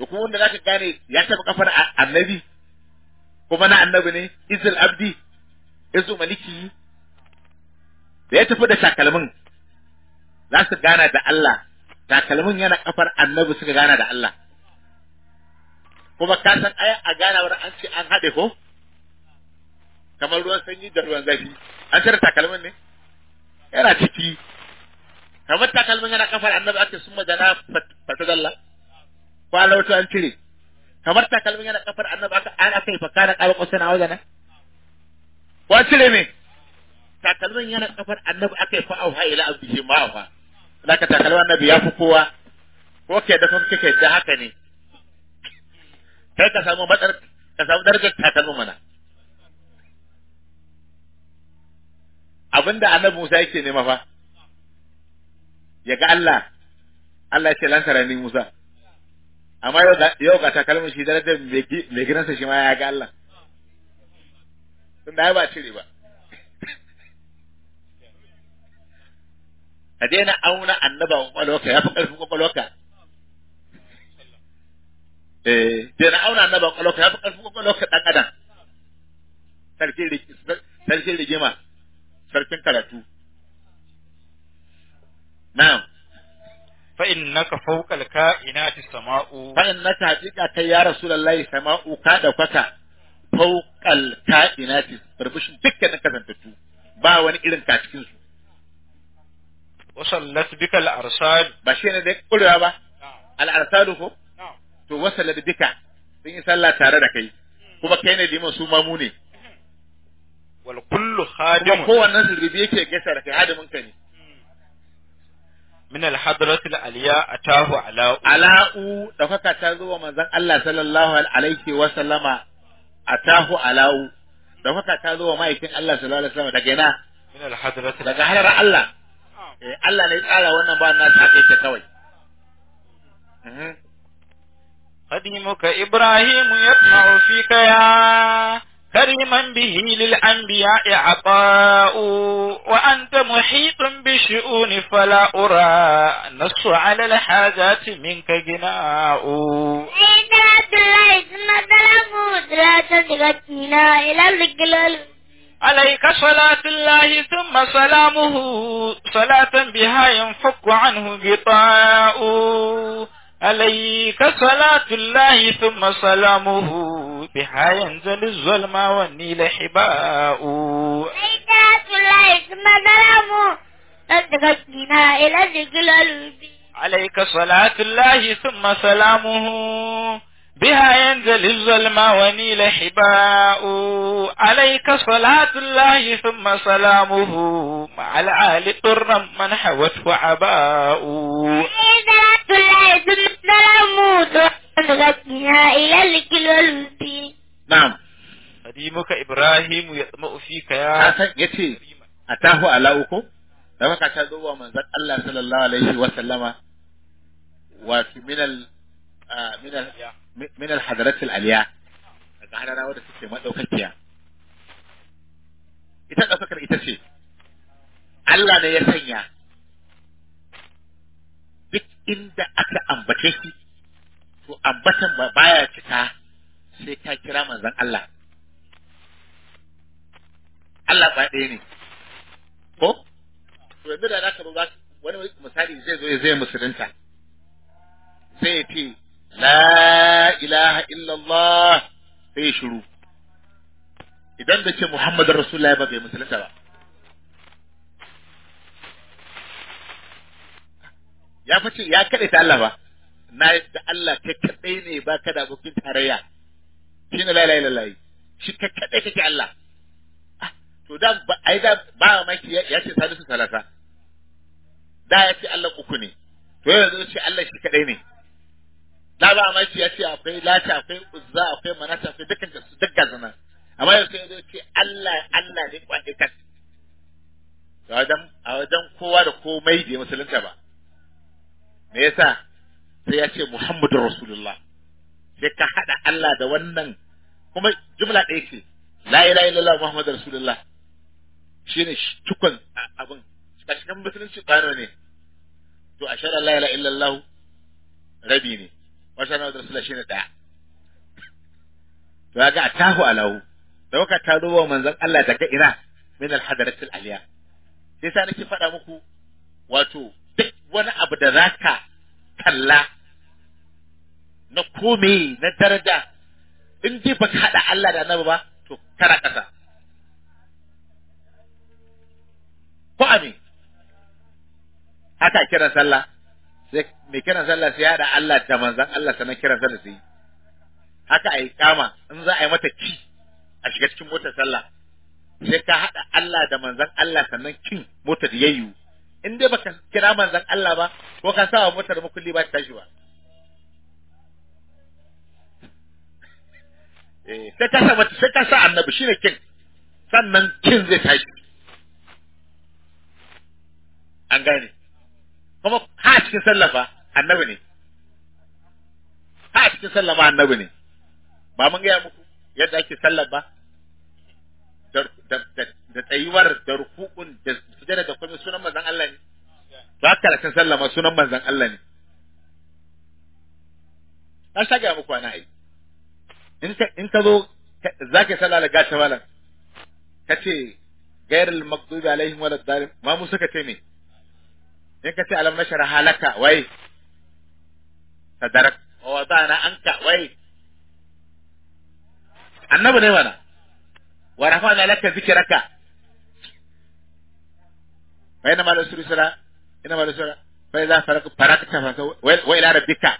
kuma wanda zaka gane ya taba kafar a- annabi kuma na annabi ne izil abdi izu maliki da ya tafi da takalmin za su gana da Allah takalmin yana kafar annabi suka gana da Allah kuma ka san aya a ganawar an ce an haɗe ko kamar ruwan sanyi da ruwan zafi an cire takalmin ne yana ciki kamar takalmin yana kafar annabi ake sun majana fatadalla ko alawatu an cire kamar takalmin yana kafar annabi aka an aka yi fakana ƙaba ƙwasa na wajen ko an cire me takalmin yana kafar annabi aka yi fa'auha ila abdihi ma'auha zaka takalmin annabi ya fi kowa ko ke da kuma kike da haka ne kai ka samu matsar ka samu darajar takalmin mana abinda annabi Musa yake nema fa ya ga Allah Allah ya ce lantara ni Musa amma yau ga yau ga takalmin shi darajar mai gi- mai gidansa shi ma ya ga Allah tunda ai ba cire ba ka daina auna annaba kwakwalwarka ya fi ƙarfin kwakwalwarka eh daina auna annaba kwakwalwarka ya fi ƙarfin kwakwalwarka ɗan adam sarkin rig- sarkin rigima sarkin karatu na'am fa innaka fawqa al-ka'inati sama'u fa innaka haqiqa kai ya rasulullahi sama'u ka da kwata fawqal ka'inati burbushin dukkanin kasantattu ba wani irin ka cikin su wa sallat bika al-arsal ba shi ne dai kurewa ba al'arsalu ko na'am to wasala da duka sun yi sallah tare da kai kuma kai ne liman su mamu ne wal kullu kuma khadim kowannen su rubi yake gaisa da kai hadimin ka ne min al-hadrat al-aliya atahu ala ala'u ɗaukaka ta zo wa manzon Allah sallallahu alaihi wa sallama atahu ala'u ɗaukaka ta zo wa ma'aikin Allah sallallahu alaihi wa sallama daga ina min al-hadrat daga halar Allah eh Allah ne ya tsara wannan ba na sa kai kawai Mhm. قديمك إبراهيم يطمع فيك يا كريما به للأنبياء عطاء وأنت محيط بالشؤون فلا أرى نص على الحاجات منك جناء عيدات الله ثم تلفوت لا تدغتنا إلى الجلال عليك صلاة الله ثم سلامه صلاة بها ينفك عنه غطاء عليك صلاة الله ثم سلامه بها ينزل الظلم والنيل حباء عيدات الله ثم تلفوت لا تدغتنا إلى الجلال عليك صلاة الله ثم سلامه بها ينزل الظلم ونيل حباء عليك صلاة الله ثم سلامه مع العال طرا من حوته عباء عيدات الله ثم تلفوت لا تدغتنا إلى الجلال na'am قديمك إبراهيم يطمع فيك ka يا san yace atahu ala'u ko ɗaukaka ta zo wa manzon Allah sallallahu alaihi wa sallama wato min al ah, min al min al hadarat al aliya daga hadara wadda suke madaukakiya ita ɗaukakar ita ce Allah ne ya sanya duk inda aka ambace shi to ambatan ba baya cika sai ka kira manzon Allah Allah ba ɗaya ne ko to yanzu da zaka zo za wani misali zai zo ya zai musulunta sai ya ce la ilaha illallah sai ya shiru idan da ce Muhammadu Rasulullahi ba bai musulunta ba ya fice ya kaɗe ta Allah ba na da Allah kai kaɗai ne ba ka da abokin tarayya shi ne la ilaha illallah shi kai kaɗai kake Allah Ah, to da ba ai da ba maki ya ya ce salisu salasa da ya ce Allah uku ne to yanzu ya ce Allah shi kaɗai ne da ba maki ya ce akwai lata akwai uzza akwai manata akwai dukkan su dukkan zana amma yanzu ya zo ce Allah Allah ne kwaɗe kan a wajen a wajen kowa da komai bai musulunta ba me yasa sai ya ce Muhammadu Rasulullah sai ka haɗa Allah da wannan kuma jumla ɗaya ce la ilaha illallah Muhammadu Rasulullah shine sh- cikon a- abin kashin musulunci ƙwano ne to a shara la ilaha illallah rabi ne wata na da rasula shine daya to ga atahu alahu dauka ta duba manzon Allah daga ina min al-hadaratil aliya sai sa nake faɗa muku wato duk wani abu da zaka kalla na kome na daraja in dai baka hada Allah da annabi ba to kana kasa ko amin haka kiran sallah sai mai kiran sallah sai ya hada Allah da manzon Allah sanan kiran sallah sai haka ai kama in za a yi mata ki a shiga cikin motar sallah sai ka hada Allah da manzon Allah sannan kin motar yayyu in dai baka kira manzon Allah ba ko ka sa wa motar makulli ba ta tashi ba eh sai ka sa mata sai ka sa annabi shine kin sannan kin zai tashi an gane kuma ha cikin sallafa annabi ne ha cikin sallama annabi ne ba mun gaya muku yadda ake sallar ba da da da tsayuwar da rukukun da sujada da kuma sunan manzon Allah ne ba ka cikin sallama sunan manzon Allah ne an sha gaya muku ana ai in ka in ka zo zaka sallah da gata malam kace gairul maghdubi alaihim walad dalim ma mu suka ce me in ka ce alam nashara halaka wai sadarak wa wadana anka wai annabi ne mana wa rafa'na laka zikraka fa ina malu sura ina malu sura fa idza faraka farakta fa wa ila rabbika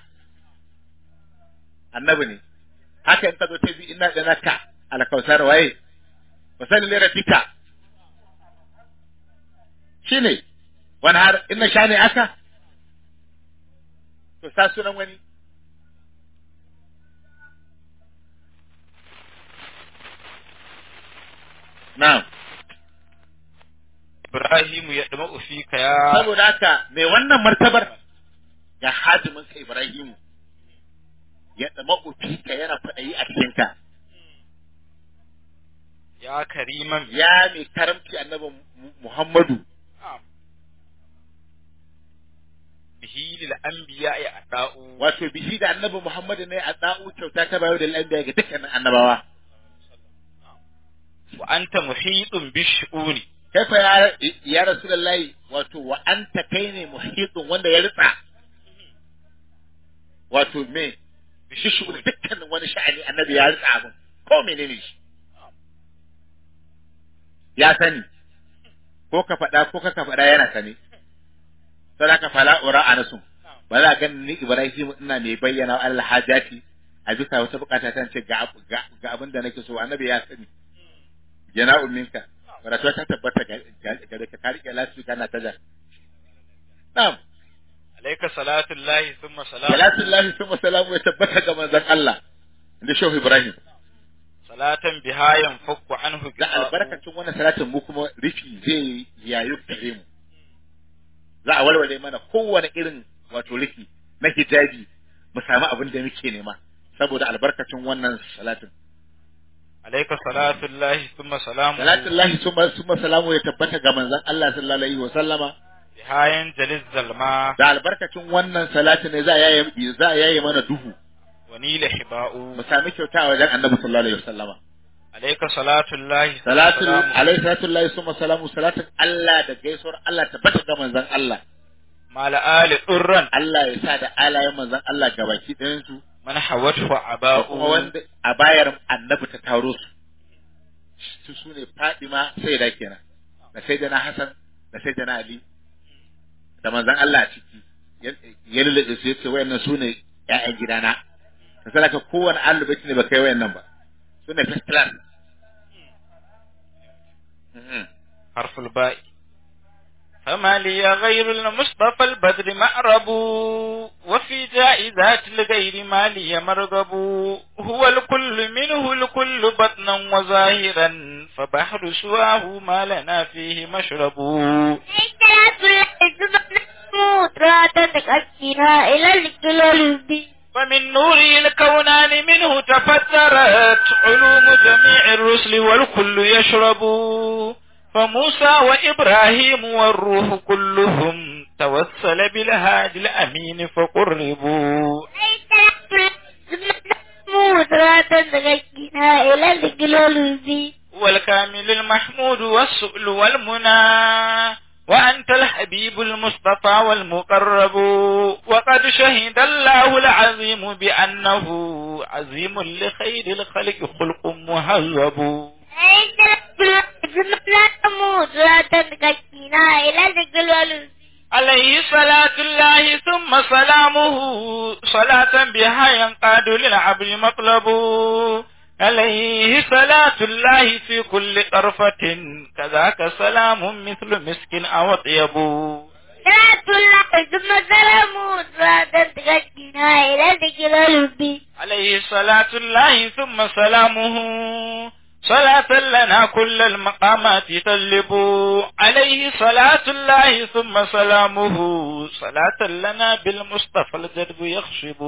annabi ne haka in ka zo ta bi ina da naka ala kausar wai wa salli li rabbika shine wani har ina sha ne aka to sa sunan wani na'am Ibrahimu ya dama ufika ya saboda haka mai wannan martabar ga hadimin ka Ibrahimu ya dama ufika yana faɗayi a cikinka ya kariman ya mai karamci annabi Muhammadu bihi lil anbiya ya ada'u wato bishi da annabi Muhammadu ne a da'u kyauta ta bayo da al'anbiya ga dukkanin annabawa wa anta muhitun bishu'uni kaifa ya ya rasulullahi wato wa anta kai ne muhitun wanda ya ritsa wato me bishi shi dukkanin wani sha'ani annabi ya ritsa abin ko menene shi ya sani ko ka faɗa ko ka faɗa yana sani sai ka fala ura anasu ba za ga ni Ibrahim ina mai bayyana wa Allah hajati a bisa wata bukata ta ce ga ga abin da nake so annabi ya sani jana'u minka wadda ta tabbata gare ka ka rike lasu kana ta jan na'am alayka salatu llahi thumma salamu salatu lahi summa salamu ya tabbata ga manzon Allah inda shehu Ibrahim salatan biha yanfakku anhu da albarkacin wannan salatin mu kuma rufi zai yayu gare mu za a walwale mana kowane irin wato rufi na hijabi mu samu abin da muke nema saboda albarkacin wannan salatin alayka salatu llahi thumma salamu salatin lahi summa summa salamu ya tabbata ga manzon Allah sallallahu alaihi wa sallama biha yanjaliz zalma da albarkacin wannan salatin ne za a yaye za a yaye mana duhu wa nila hiba'u mu sami kyauta a wajen annabi sallallahu alaihi wa sallama alayka salatu llahi thumma salatul salamu alaihi salatu lahi summa salamu salatin Allah da gaisuwar Allah tabbata ga manzon Allah mala ali durran Allah ya sa da alayen manzon Allah gabaki ɗayan su man hawathu da aba'u kuma wanda a bayar annabi ta taro su su su ne Fadima sai da kenan da sai da na Hassan da sai da na Ali da manzon Allah a ciki ya lulluɓe su yace wayannan su ne ƴaƴan gidana ka sadaka kowane alubaci ne ba kai wayannan ba su ne first class Mhm. harful ba'i فما لي غير المصطفى البدر مأرب وفي جائزات الغير ما لي مرغب هو الكل منه الكل بطنا وظاهرا فبحر سواه ما لنا فيه مشرب إلى الجلال فمن نوره الكونان منه تفترت علوم جميع الرسل والكل يشرب فموسى وإبراهيم والروح كلهم توسل بالهادي الأمين فقربوا ليس إلى الجلال والكامل المحمود والسؤل والمنى وأنت الحبيب المصطفى والمقرب وقد شهد الله العظيم بأنه عظيم لخير الخلق خلق مهذب إلى الجلال عليه صلاة الله ثم سلامه صلاة بها ينقاد للعبد مطلب عليه صلاة الله في كل طرفة كذاك سلام مثل مسك أو طيب صلاة الله ثم سلامه صلاة تغشينا إلى الجلال عليه صلاة الله ثم سلامه صلاة لنا كل المقامات تجلب عليه صلاة الله ثم سلامه صلاة لنا بالمصطفى الجدب يخشب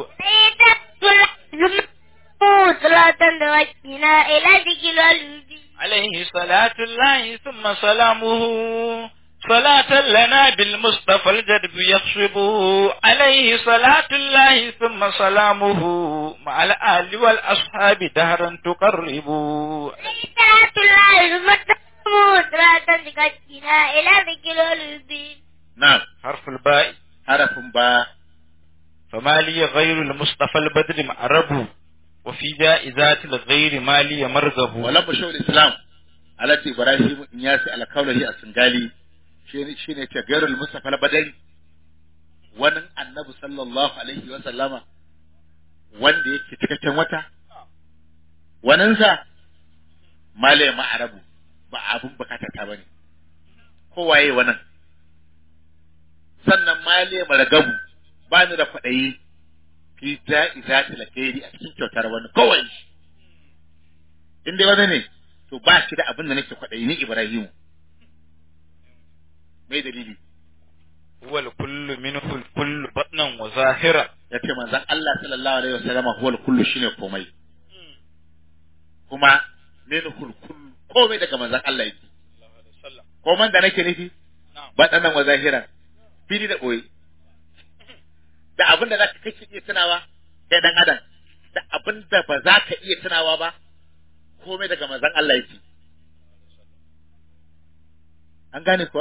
صلاة تغشينا إلى الجلال عليه صلاة الله ثم سلامه صلاة لنا بالمصطفى الجدب يخشب عليه صلاة الله ثم سلامه مع الآل والأصحاب دهرا تقرب صلاة الله ثم سلامه صلاة تغشينا إلى الجلال na'am حرف الباء harafin ba فما لي غير المصطفى البدر معرب وفي جائزات الغير ما لي مرغب walan bashawul islam alati ibrahim in yasi alkaulahi a singali shine shine ce gairul mustafa badari wannan annabi sallallahu alaihi wa sallama wanda yake cikakken wata waninsa male ma'arabu ba abun bukata ta bane kowaye wannan sannan male maragabu ba ni da kwaɗayi fi ja'izati alkhairi a cikin kyautar wani kowai in dai wani ne to ba shi da abin da nake kwaɗayi ni Ibrahimu mai dalili هو الكل منه الكل بطنا وظاهرا ya ce manzon Allah sallallahu alaihi wasallam huwal kullu shine komai kuma minhul kullu komai daga manzon Allah yake komai da nake nufi baɗanan wa zahiran fili da ɓoye da abin da za ka kake iya tunawa kai dan adam da abin da ba za ka iya tunawa ba komai daga manzon Allah yake an gane kuwa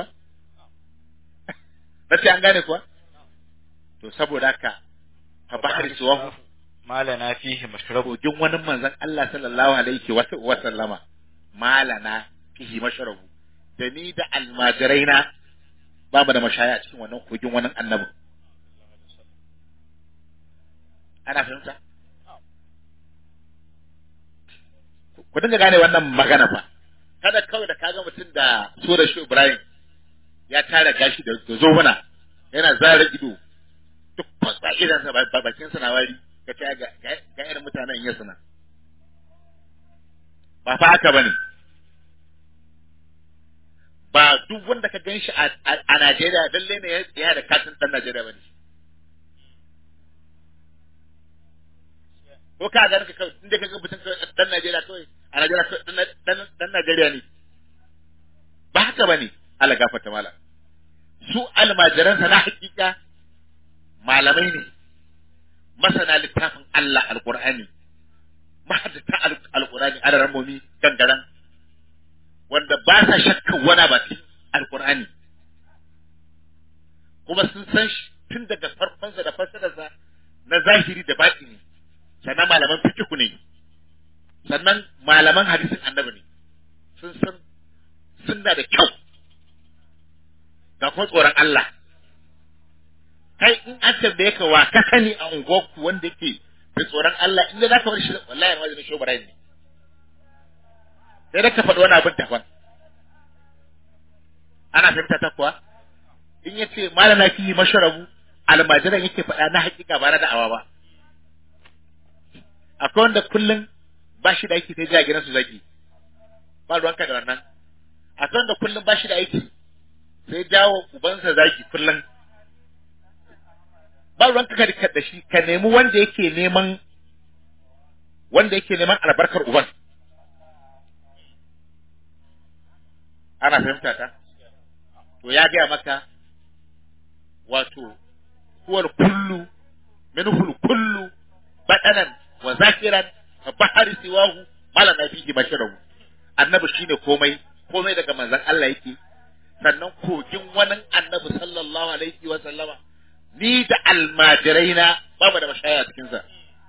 na ce an gane kuwa to saboda haka fa bahri suwahu ما لنا فيه مشرب kogin wani manzon Allah sallallahu alaihi wa wa sallama malana fihi mashrabu da ni da almajiraina ba mu da mashaya a cikin wannan kogin wannan annabin ana fahimta ku dinga gane wannan magana fa kada kawai da kaga mutum da sura shi Ibrahim ya tara gashi da da zohuna yana zara ido duk fasa idan sa ba bakin sa na wari ka ta ga ga irin mutanen yasu na ba fa haka bane ba duk wanda ka ganshi a a Najeriya dalle ne ya da katin dan Najeriya bane ko ka ga ka inda ka ga mutum dan Najeriya kawai a Najeriya kawai dan dan Najeriya ne ba haka bane Allah gafarta mala su almajiransa na hakika malamai ne masana littafin Allah alqur'ani mahaddata alqur'ani alarammomi gangaran wanda ba sa shakkan wani ba cikin alqur'ani kuma sun san shi tun daga farkonsa da fassararsa na zahiri da batini sannan malaman fikihu ne sannan malaman hadisin annabi ne sun san sunna da kyau ga kuma tsoron Allah kai in an tambaye ka wa ka sani a unguwarku wanda yake da tsoron Allah in da zaka bar shi wallahi ma zai shobara ne sai da ka faɗi wani abin daban ana fahimta ta kuwa in yace malama ki masharabu almajiran yake faɗa na hakika ba na da'awa ba akwai wanda kullum ba shi da aiki sai ja gidansu zaki ba ruwanka da wannan akwai wanda kullum ba shi da aiki sai jawo ubansa zaki kullum ba ruwanka ka da shi ka nemi wanda yake neman wanda yake neman albarkar uban ana fahimta ta to ya gaya maka wato huwal kullu minhu kullu badanan wa zakiran fa bahari siwahu malana fihi basharahu annabi shine komai komai daga manzon Allah yake sannan kogin wani annabi sallallahu alaihi wa sallama ni da almajiraina babu da mashaya a cikin sa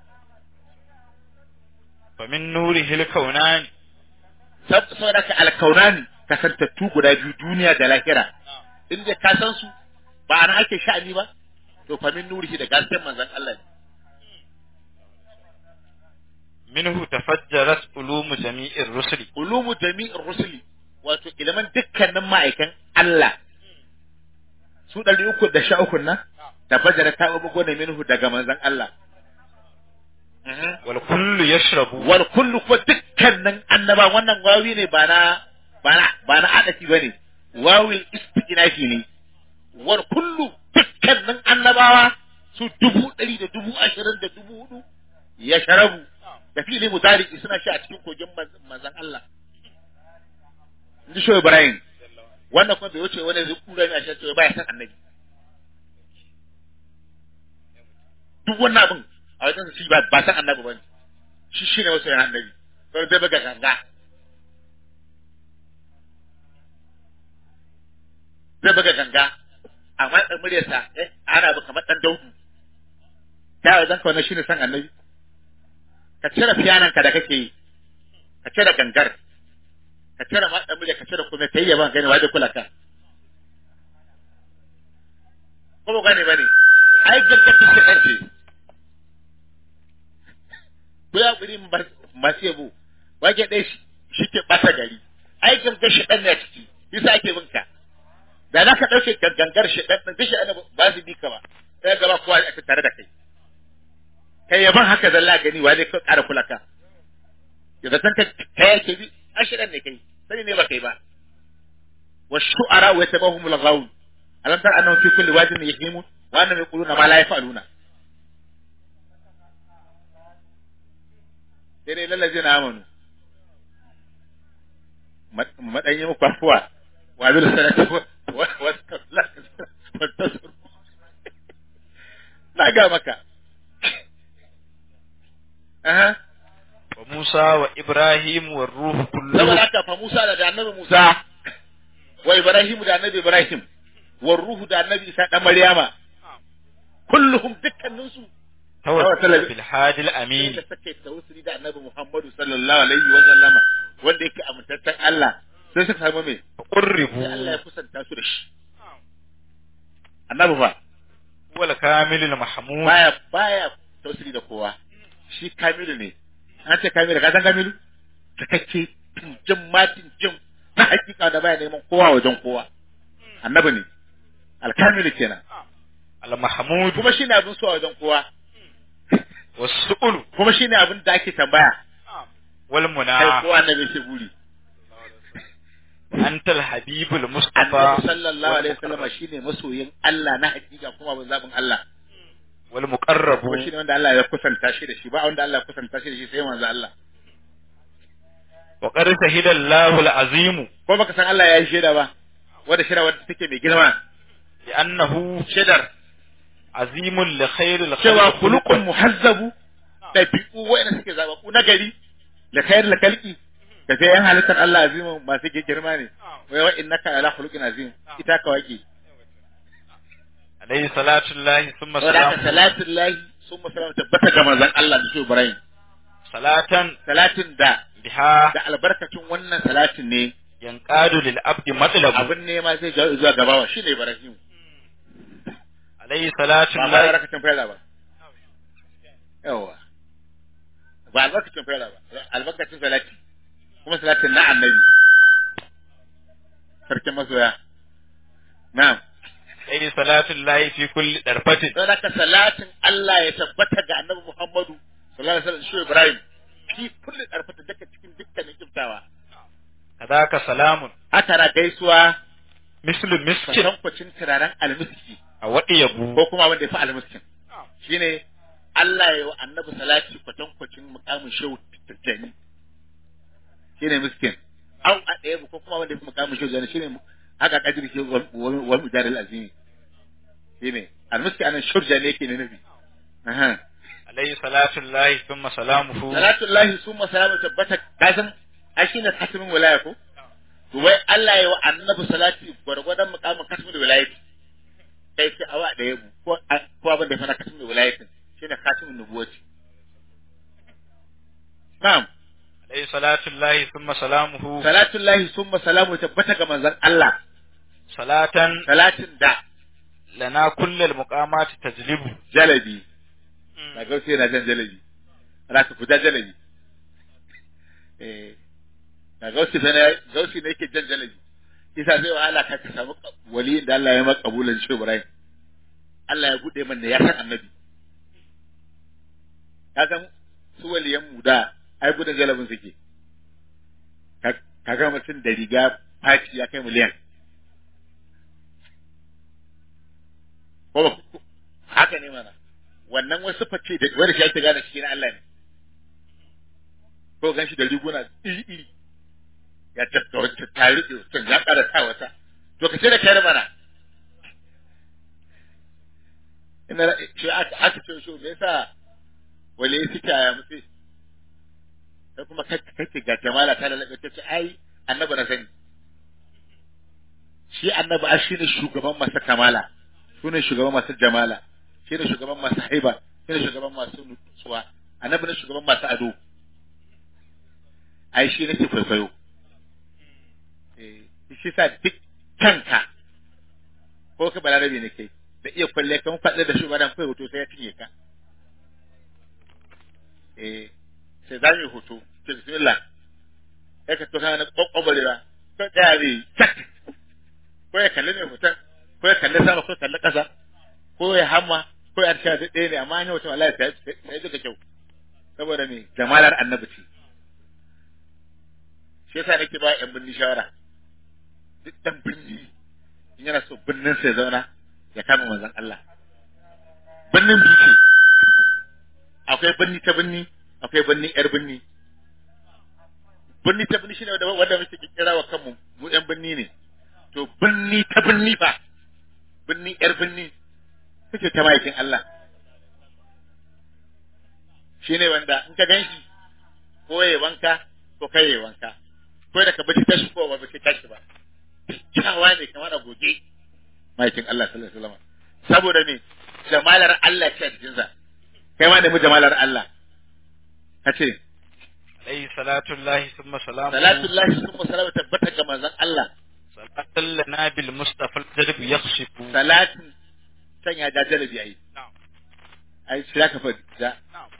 فمن نوره الكونان Sab- saboda ka alkaunani kasantattu guda biyu duniya da lahira in dai ka san su ba ana ake sha'ani ba to fa min nurihi da gasken manzon Allah ne منه تفجرت علوم جميع الرسل ulumu jami'ir rusuli wato ilimin dukkanin ma'aikan Allah su ɗari uku da sha uku nan da fajara ta bugo ne minhu daga manzon Allah والكل يشرب wal kullu kuma dukkanin annaba wannan wawi ne ba na ba na ba na adati bane wawil istiqnafi ne wal kullu dukkanin annabawa su dubu ɗari da dubu ashirin da dubu hudu ya sharabu da fili mudari suna shi a cikin kogin manz- manzon Allah inji shoyi Ibrahim wannan kuma bai wuce wani zai kura ne a shi cewa baya san annabi duk wannan abin a wajen shi ba ba san annabi bane shi shi ne wasu annabi sai zai buga ganga zai buga ganga amma dan muryarsa eh ana ba kamar dan daudu ta wajen ka wannan shine san annabi ka cire fiyanan ka da kake yi ka cire gangar ka cire ma dan murya ka cire kuma kai yaban gani waje kula ka ko ba gane bane ai gangar ta ce kace ko ya guri masu yabo wage dai shi ke bata gari ai gangar shi dan ne a ciki yasa ake bin ka da za ka ɗauke gangar shi ɗan ɗan shi ana ba su bi ka ba sai gaba kowa a tare da kai kai yaban haka zalla gani wa zai ka ƙara kula ka ya zaton ka kai yake bi ashirin ne kai sani ne ba kai ba wa shu'ara wa yatabahum al-ghawun alam tar annahum fi kulli wadin yahimun wa annahum yaquluna ma la yaf'aluna sai dai lallazina amanu madanyi muku afuwa wa bil salati na ga maka aha wa Musa wa Ibrahim wa ruhu kullu saboda haka fa Musa da annabi Musa wa Ibrahim da annabi Ibrahim wa ruhu da annabi Isa da Maryama kulluhum dukkanin su tawassala bil hadi al amin da suke tawassuli da annabi Muhammadu sallallahu alaihi wa sallama wanda yake amintaccen Allah sai suka samu me qurribu sai Allah ya kusanta su da shi annabi fa wal kamilul mahmud baya baya tawassuli da kowa shi kamilu ne an ce kamilu ka san kamilu cikakke jin matin jin na hakika da baya neman kowa wajen kowa annabi ne alkamilu kenan al mahmud kuma shine abin so a wajen kowa was su'ul kuma shine abin da ake tambaya wal kai muna kowa annabi shi buri antal habibul mustafa annabi sallallahu alaihi wasallam shine masoyin Allah na hakika kuma abin zabin Allah wal muqarrabu kuma shine wanda Allah ya kusanta shi da shi ba wanda Allah ya kusanta shi da shi sai manzo Allah wa qad shahida Allahu al azim ko baka san Allah ya yi shaida ba wanda shaida wanda take mai girma bi annahu shaidar azimun li khairil cewa khalqi kulukun muhazzabu ɗabi'u wa'ina suke zababu na gari da kayar da kalki da sai yan halittar Allah azimin masu girma ne wai wa innaka ala khuluqin azim ita ka wake alayhi salatu llahi thumma saboda haka salam salatin lahi sun musalama tabbata ga manzon Allah da shi Ibrahim salatan salatin da biha da albarkacin wannan salatin ne yanqadu lil abdi matlabu abin nema zai ga zuwa gabawa shine Ibrahim alayhi salatu ba ma llahi albarkacin fara ba yawa ba albarkacin fara ba albarkacin salati kuma salatin na annabi sarkin masoya na'am alayhi salatu llahi fi kulli darfatin don haka salatin Allah ya tabbata ga annabi Muhammadu sallallahu alaihi wasallam shi Ibrahim fi kulli darfata daga cikin dukkanin kiftawa kadaka salamun haka na gaisuwa mislu miskin kwatankwacin turaren almiski a wadi yabu ko kuma wanda ya fi almiskin shine Allah ya yi wa annabi salati kwatankwacin mukamin shehu tijjani shine miskin au a ɗaya ko kuma wanda ya fi mukamin shehu tijjani shine haka kadir ke wani mujarril azimi shine almiski anan shurja ne yake ne nabi aha alayhi salatu llahi thumma salamuhu salatullahi summa salamu tabbata kasan ai shine khatimin wilaya ko to wai Allah ya wa annabi salati gwargwadon mukamin khatimin wilayati kai sai awa da yabu ko ko abin da ya fara khatimin wilayatin shine khatimin nubuwati na'am alayhi salatu llahi thumma salamuhu salatullahi summa salamu tabbata ga manzon Allah salatan salatin da lana kullal muqamati tajlibu jalabi na gausi yana jan jalabi ana ka fita jalabi eh na gausi fa ne gausi ne yake jan jalabi kisa zai wahala ka ka samu waliyin da Allah ya maka kabulan shi Ibrahim Allah ya bude man da ya san annabi ka san su waliyan mu da ai gudun jalabin suke Ka- kaga mutum da riga faci ya kai miliyan ko ba ku- haka ne mana wannan wasu face da wanda shi ake gane shi na Allah ne ko gan shi da riguna iri iri ya tafka wata ta riƙe wata ya ƙara sa wata to ka ce da kai mana ina shi aka aka ce shi me yasa wale suke aya mutu sai kuma kake kake ga jamala ta lalabe ta ce ai annabi na sani shi annabi a shine shugaban masu kamala shine shugaban masu jamala shine shugaban masu haiba shine shugaban masu nutsuwa annabi ne shugaban masu ado ai shi nake kwaikwayo eh shi sa duk kanka ko ka balarabe ne kai da iya kwalle kan faɗi da shugaban kai hoto sai ya cinye ka eh sai za mu yi hoto ce bismillah sai ka to kana kwakwabalewa ko tsaya zai tak ko ya kalli mai hoton ko ya kalli sama ko ya kalli ƙasa ko ya hamma ko ya tsaya duk ɗaya ne amma an yi hoton wallahi sai sai duka kyau saboda me jamalar annabi ce shi yasa nake ba yan binni shawara duk dan binni in yana so binnin sai zauna ya kama manzon Allah binnin bice akwai binni ta binni akwai binni yar binni binni ta binni shine wanda wanda muke kira wa kanmu mu yan binni ne to binni ta binni fa binni yar binni kuke ta maikin Allah shine wanda in ka ganshi ko yayi wanka ko kai yayi wanka ko da ka bace tashi ko ba bace tashi ba kyawa ne kamar a goge maikin Allah sallallahu alaihi wasallam saboda me jamalar Allah ce a jikinsa kai ma da mu jamalar Allah ka ce alayhi salatu llahi thumma salamuhu salatullahi summa salatu tabbata ga manzon Allah salatan lana bil mustafa al-jadb yakhshifu salatin sanya da jalabi ai na'am ai sai ka fa da na'am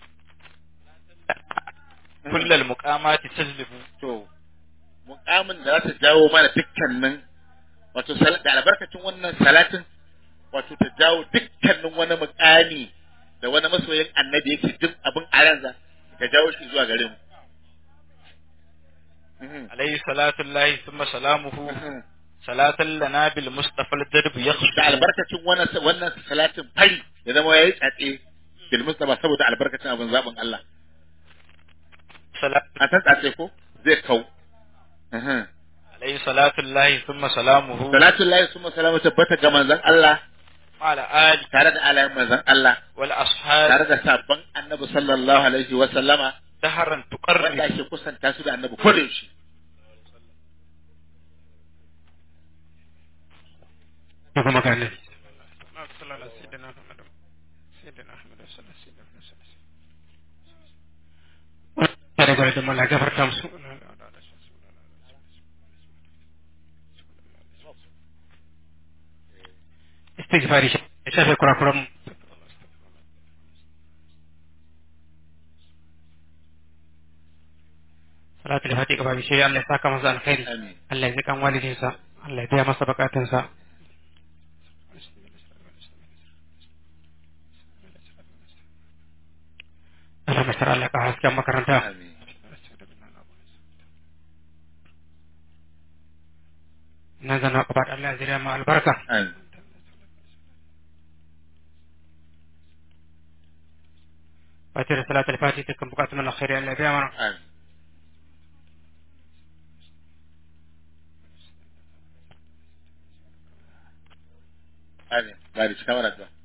kullal muqamati tajlibu to mukamin da za ta jawo mana dukkanin wato sal- da albarkacin wannan salatin wato ta jawo dukkanin wani mukami da wani masoyin annabi yake duk abin a ransa ta jawo shi zuwa gare mu Mhm. alayhi salatu llahi thumma salamuhu Mhm. salatan lana bil mustafa al-jadb yakhshifu da albarkacin wannan wannan salatin fari ya zama yayi tsatse bil mustafa saboda albarkacin abin zabin Allah salatu a san tsatse ko zai kau Mhm. alayhi salatu llahi thumma salamuhu salatu lillahi summa salamu tabbata ga manzon Allah ala ali tare da alayen manzon Allah wal tare ashab da sabon annabi sallallahu alaihi wa sallama dahran wanda tuqarrib ake kusanta su da annabi ko da yaushe kuma ga annabi tare da da mala gafarta musu istighfari ya shafe kurakuran mu salatul fatiha gaba bishe Allah ya saka masa alkhairi amin Allah ya ji kan walidinsa Allah ya biya masa bukatunsa Allah mai shara Allah ka hasken makaranta amin nan zana ka faɗa Allah ya zira ma albarka amin fatir salatul fatiha dukkan bukatun na alkhairi Allah ya biya mana amin amin bari shi kamar addu'a